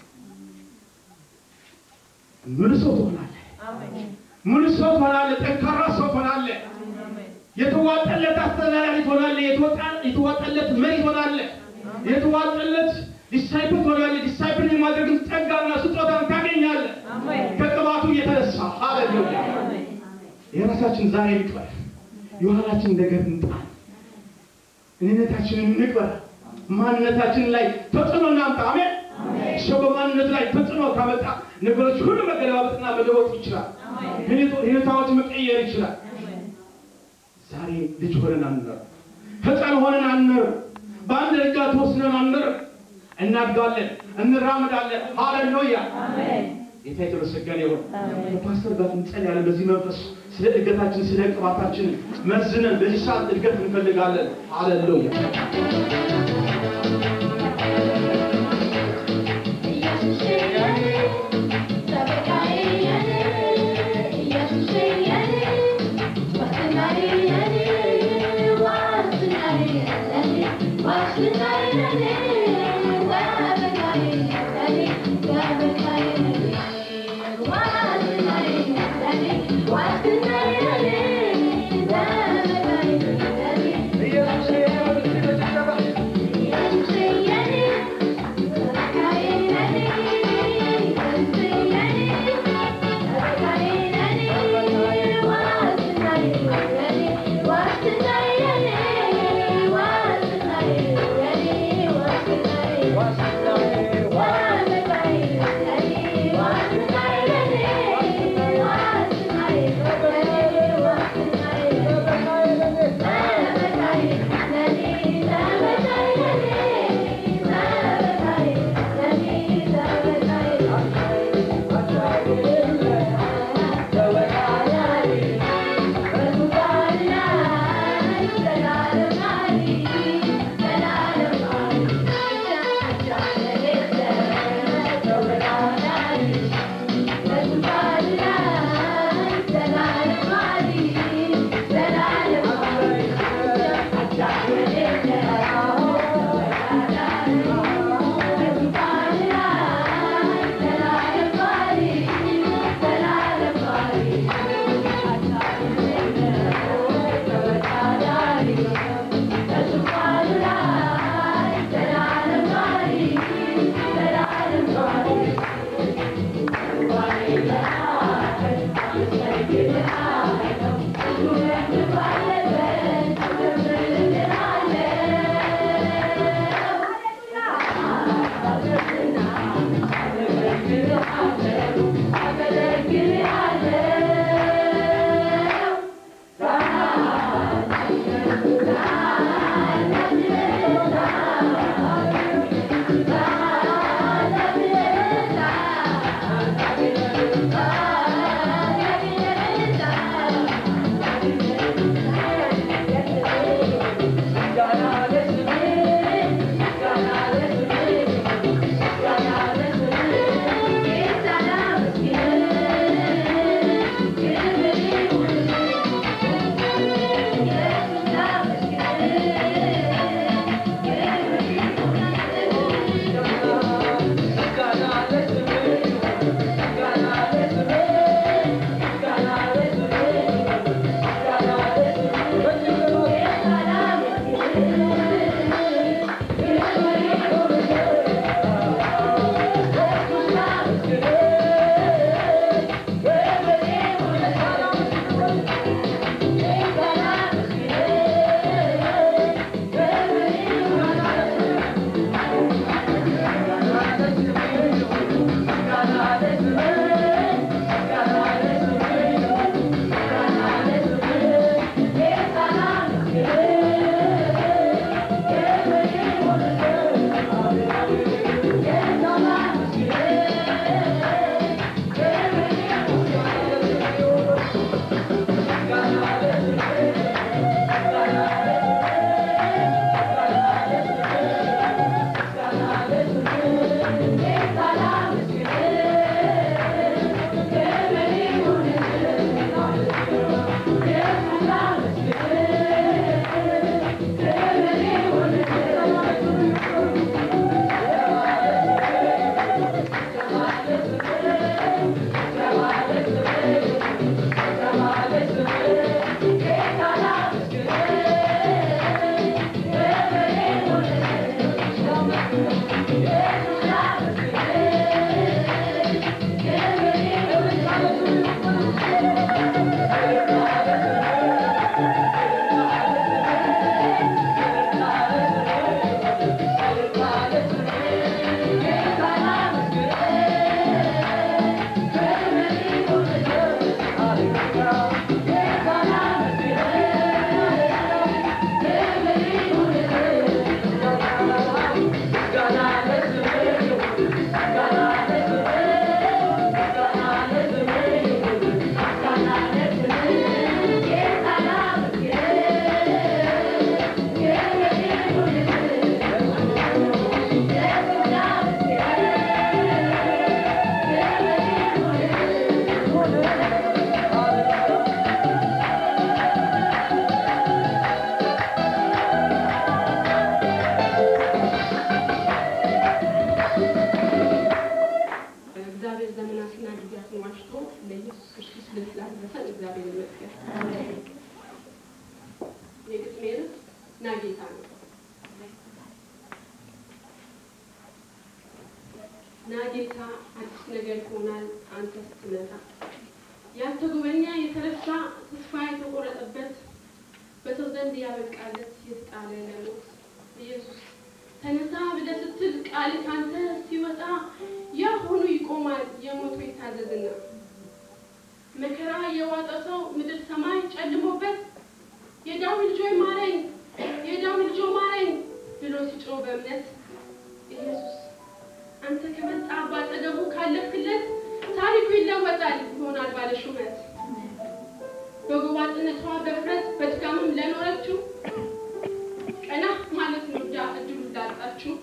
ሙሉ ሰው ትሆናለህ። ሙሉ ሰው ትሆናለህ። ጠንካራ ሰው ትሆናለህ። የተዋጠለት አስተዳዳሪ ትሆናለህ። የተወጣ- የተዋጠለት መሪ ትሆናለህ። የተዋጠለት ዲሳይፕል ትሆናለህ። ዲሳይፕል የማድረግን ጸጋና ስጦታን ታገኛለህ ከቅባቱ የተነሳ ሃሌሉያ። የራሳችን ዛሬ እንቅበር፣ የኋላችን ነገር እንጣል፣ እኔነታችንን እንቅበር፣ ማንነታችን ላይ ተጽዕኖ እናምጣ። አሜን። ሰው በማንነት ላይ ተጽዕኖ ካመጣ ነገሮች ሁሉ መገለባበጥና መለወጥ ይችላል። ሁኔታዎች መቀየር ይችላል። ዛሬ ልጅ ሆነን አንኖር፣ ሕፃን ሆነን አንኖር፣ በአንድ ደረጃ ተወስነን አንኖር። እናድጋለን፣ እንራምዳለን። ሃሌሉያ ጌታ የተመሰገነ ይሁን። ከፓስተር ጋር እንጸልያለን። በዚህ መንፈስ ስለ እድገታችን ስለ ቅባታችን መዝነን በዚህ ሰዓት እድገት እንፈልጋለን። ሃሌሉያ Yeah. እግዚአብሔር ዘመናትና ጊዜያትን ዋጅቶ ለኢየሱስ ክርስቶስ ልብ ላደረሰን እግዚአብሔር ይመስገን። የግጥሜ ርዕስ ና ጌታ ነው። ና ጌታ አዲስ ነገር ይሆናል አንተ ስትመጣ ያልተጎበኘ የተረሳ ተስፋ የተቆረጠበት በሰው ዘንድ ያበቃለት የተጣለ ለሞት ኢየሱስ ተነሳ ብለህ ስትል ቃል ካንተ ሲወጣ ያ ሆኖ ይቆማል የሞቱ ይታዘዝና መከራ የዋጠ ሰው ምድር ሰማይ ጨልሞበት የዳዊት ልጆች ማረኝ የዳዊት ልጆ ማረኝ ብሎ ሲጮህ በእምነት ኢየሱስ አንተ ከመጣ ባጠገቡ ካለፍክለት ታሪኩ ይለወጣል ይሆናል ባለ ሹመት በጎባጥነቷ በፍረት በድካምም ለኖረችው ቀና ማለት ነው ዳ እድሉ ላጣችሁ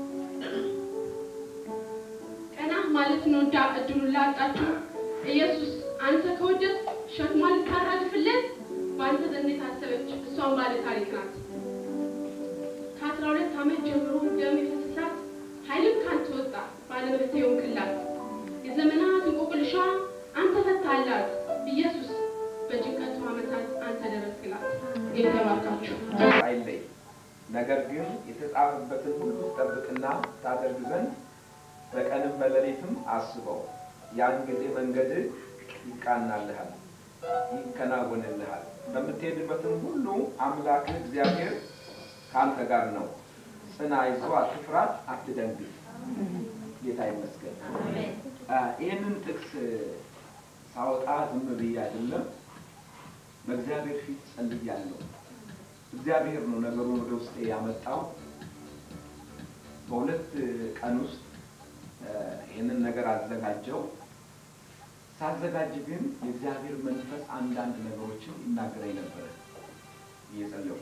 ቀና ማለት ነው ዳ እድሉ ላጣችሁ ኢየሱስ አንተ ከወደድ ሸክሟን ልታራግፍለት በአንተ ዘንድ የታሰበች እሷን ባለ ታሪክ ናት። ከአስራ ሁለት ዓመት ጀምሮ ደም የፈሰሳት ኃይልም ካንተ ወጣ ባለመብት የሆንክላት የዘመናት እንቆቅልሿ አንተ ፈታላት ኢየሱስ በጭንቀቱ ዓመታት አንተ ደረስክላት። ጌታ ይባርካችሁ። አይለይ ነገር ግን የተጻፈበትን ሁሉ ትጠብቅና ታደርግ ዘንድ በቀንም በሌሊትም አስበው። ያን ጊዜ መንገድህ ይቃናልሃል፣ ይከናወንልሃል። በምትሄድበትም ሁሉ አምላክህ እግዚአብሔር ከአንተ ጋር ነው። ጽና፣ አይዞህ፣ አትፍራ፣ አትደንግጥ። ጌታ ይመስገን። አ፣ ይህንን ጥቅስ ሳወጣ ዝም ብዬ አይደለም፣ በእግዚአብሔር ፊት ጸልያለሁ። እግዚአብሔር ነው ነገሩን ወደ ውስጤ ያመጣው። በሁለት ቀን ውስጥ እ፣ ይህንን ነገር አዘጋጀው። ሳዘጋጅ ግን የእግዚአብሔር መንፈስ አንዳንድ ነገሮችን ይናገረኝ ነበረ እየጸለሁ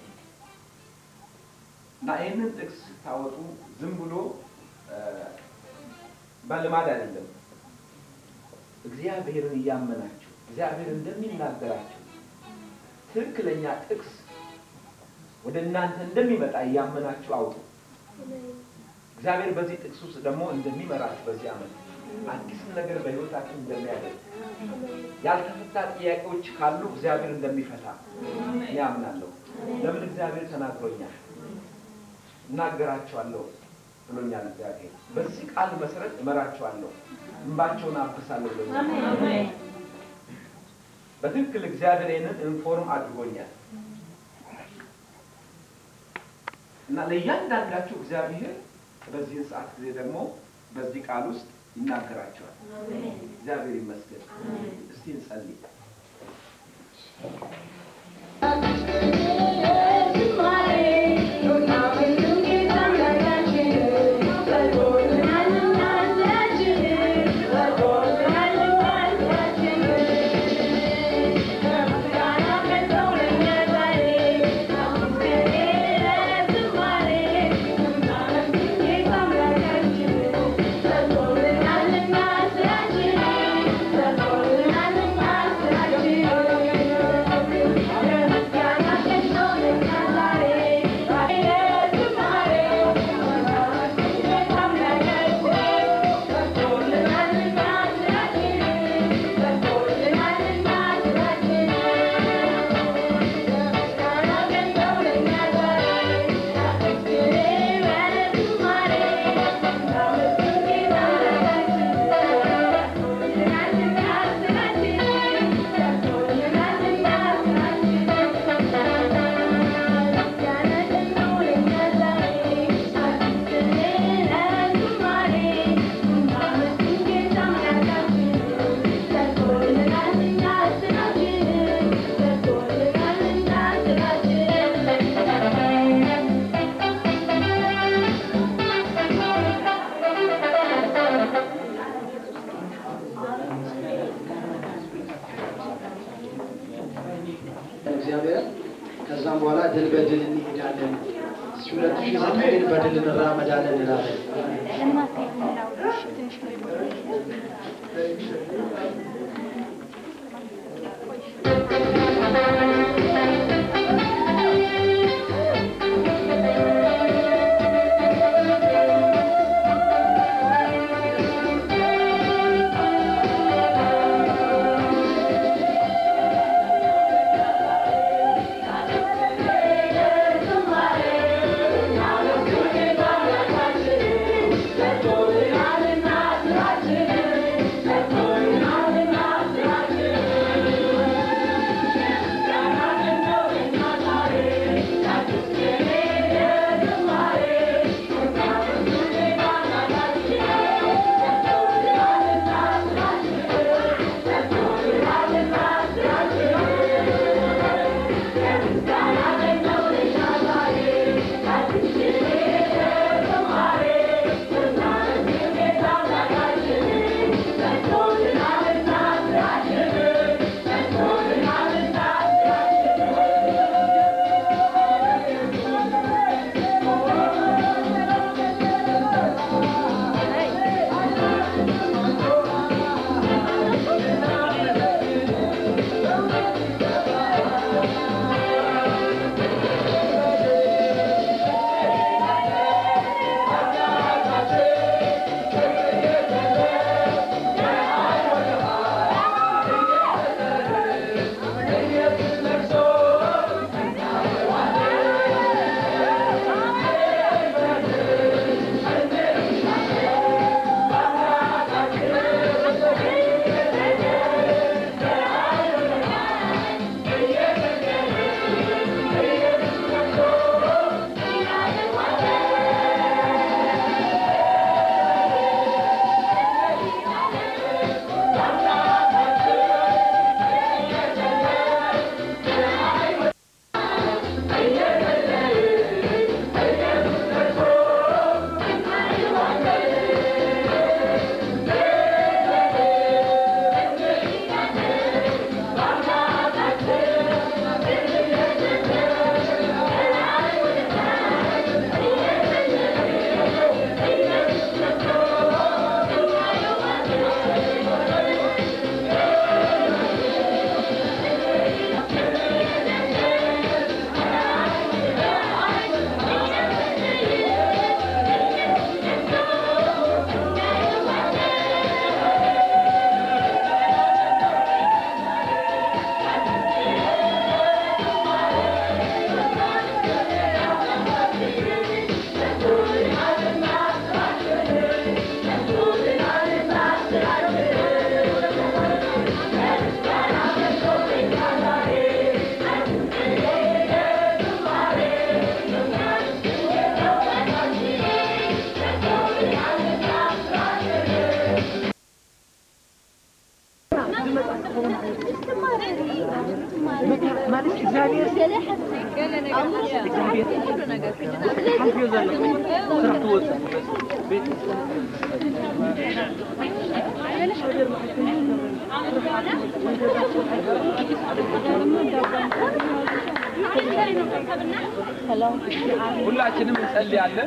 እና ይህንን ጥቅስ ስታወጡ ዝም ብሎ እ፣ በልማድ አይደለም። እግዚአብሔርን እያመናችሁ እግዚአብሔር እንደሚናገራችሁ ትክክለኛ ጥቅስ ወደ እናንተ እንደሚመጣ እያመናችሁ አውጡ። እግዚአብሔር በዚህ ጥቅስ ውስጥ ደግሞ እንደሚመራችሁ በዚህ ዓመት አዲስ ነገር በሕይወታችን እንደሚያደርግ ያልተፈታ ጥያቄዎች ካሉ እግዚአብሔር እንደሚፈታ እኔ አምናለሁ። ለምን እግዚአብሔር ተናግሮኛል፣ እናገራቸዋለሁ ብሎኛል። እግዚአብሔር በዚህ ቃል መሰረት እመራቸዋለሁ፣ እንባቸውን አብሳለሁ ብሎኛል። በትክክል እግዚአብሔር ይህንን ኢንፎርም አድርጎኛል እና ለእያንዳንዳችሁ እግዚአብሔር በዚህን ሰዓት ጊዜ ደግሞ በዚህ ቃል ውስጥ ይናገራቸዋል። እግዚአብሔር ይመስገን። እስቲ እንጸልይ። Thank you. እግዚአብሔር። ከዛም በኋላ ድል በድል እንሄዳለን። እስኪ ሁለት ሺህ ዘጠኝን በድል እንራመዳለን እንላለን። ሁላችንም እንጸልያለን።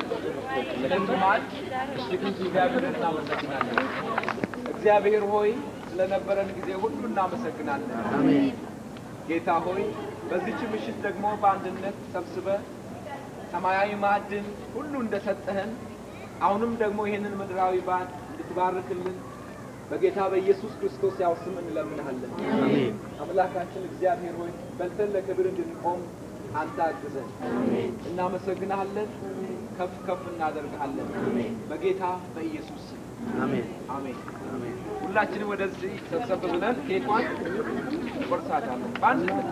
ስለዚህ እሺ እግዚአብሔርን እናመሰግናለን። እግዚአብሔር ሆይ ስለነበረን ጊዜ ሁሉ እናመሰግናለን። ጌታ ሆይ በዚች ምሽት ደግሞ በአንድነት ሰብስበ ሰማያዊ ማዕድን ሁሉ እንደሰጠህን አሁንም ደግሞ ይህንን ምድራዊ በዓል እንድትባርክልን በጌታ በኢየሱስ ክርስቶስ ያው ስም እንለምንሃለን። አምላካችን እግዚአብሔር ሆይ በልተን ለክብር እንድንቆም አንተ አግዘን። እናመሰግናለን፣ ከፍ ከፍ እናደርግሃለን። በጌታ በኢየሱስ ስም አሜን። አሜን። ሁላችንም ወደዚህ ሰብሰብ ብለን ኬኳን ቆርሳታለን በአንድነት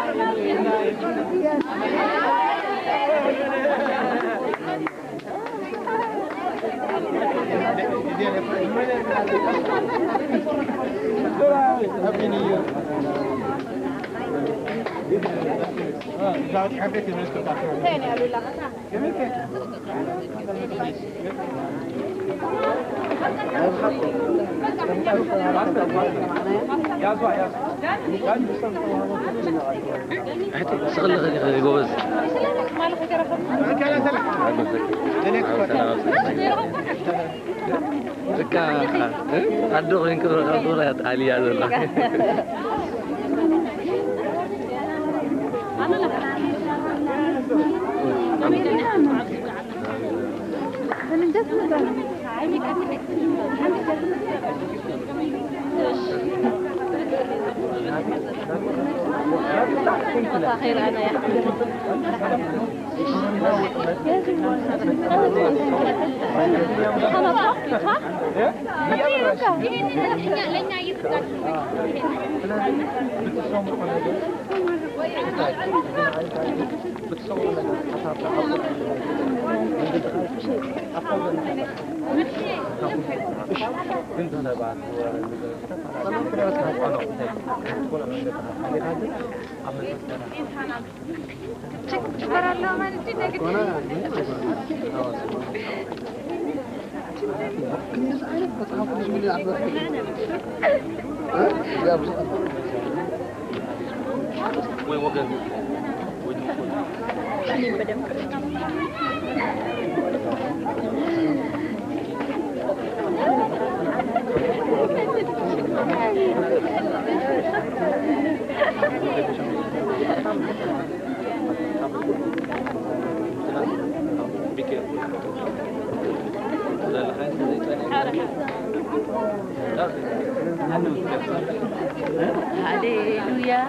شغل خلي خلي جوز بكا عدو غين كبر غدورة يا تعالي يا زلا خير انا يا وين وقف هللويا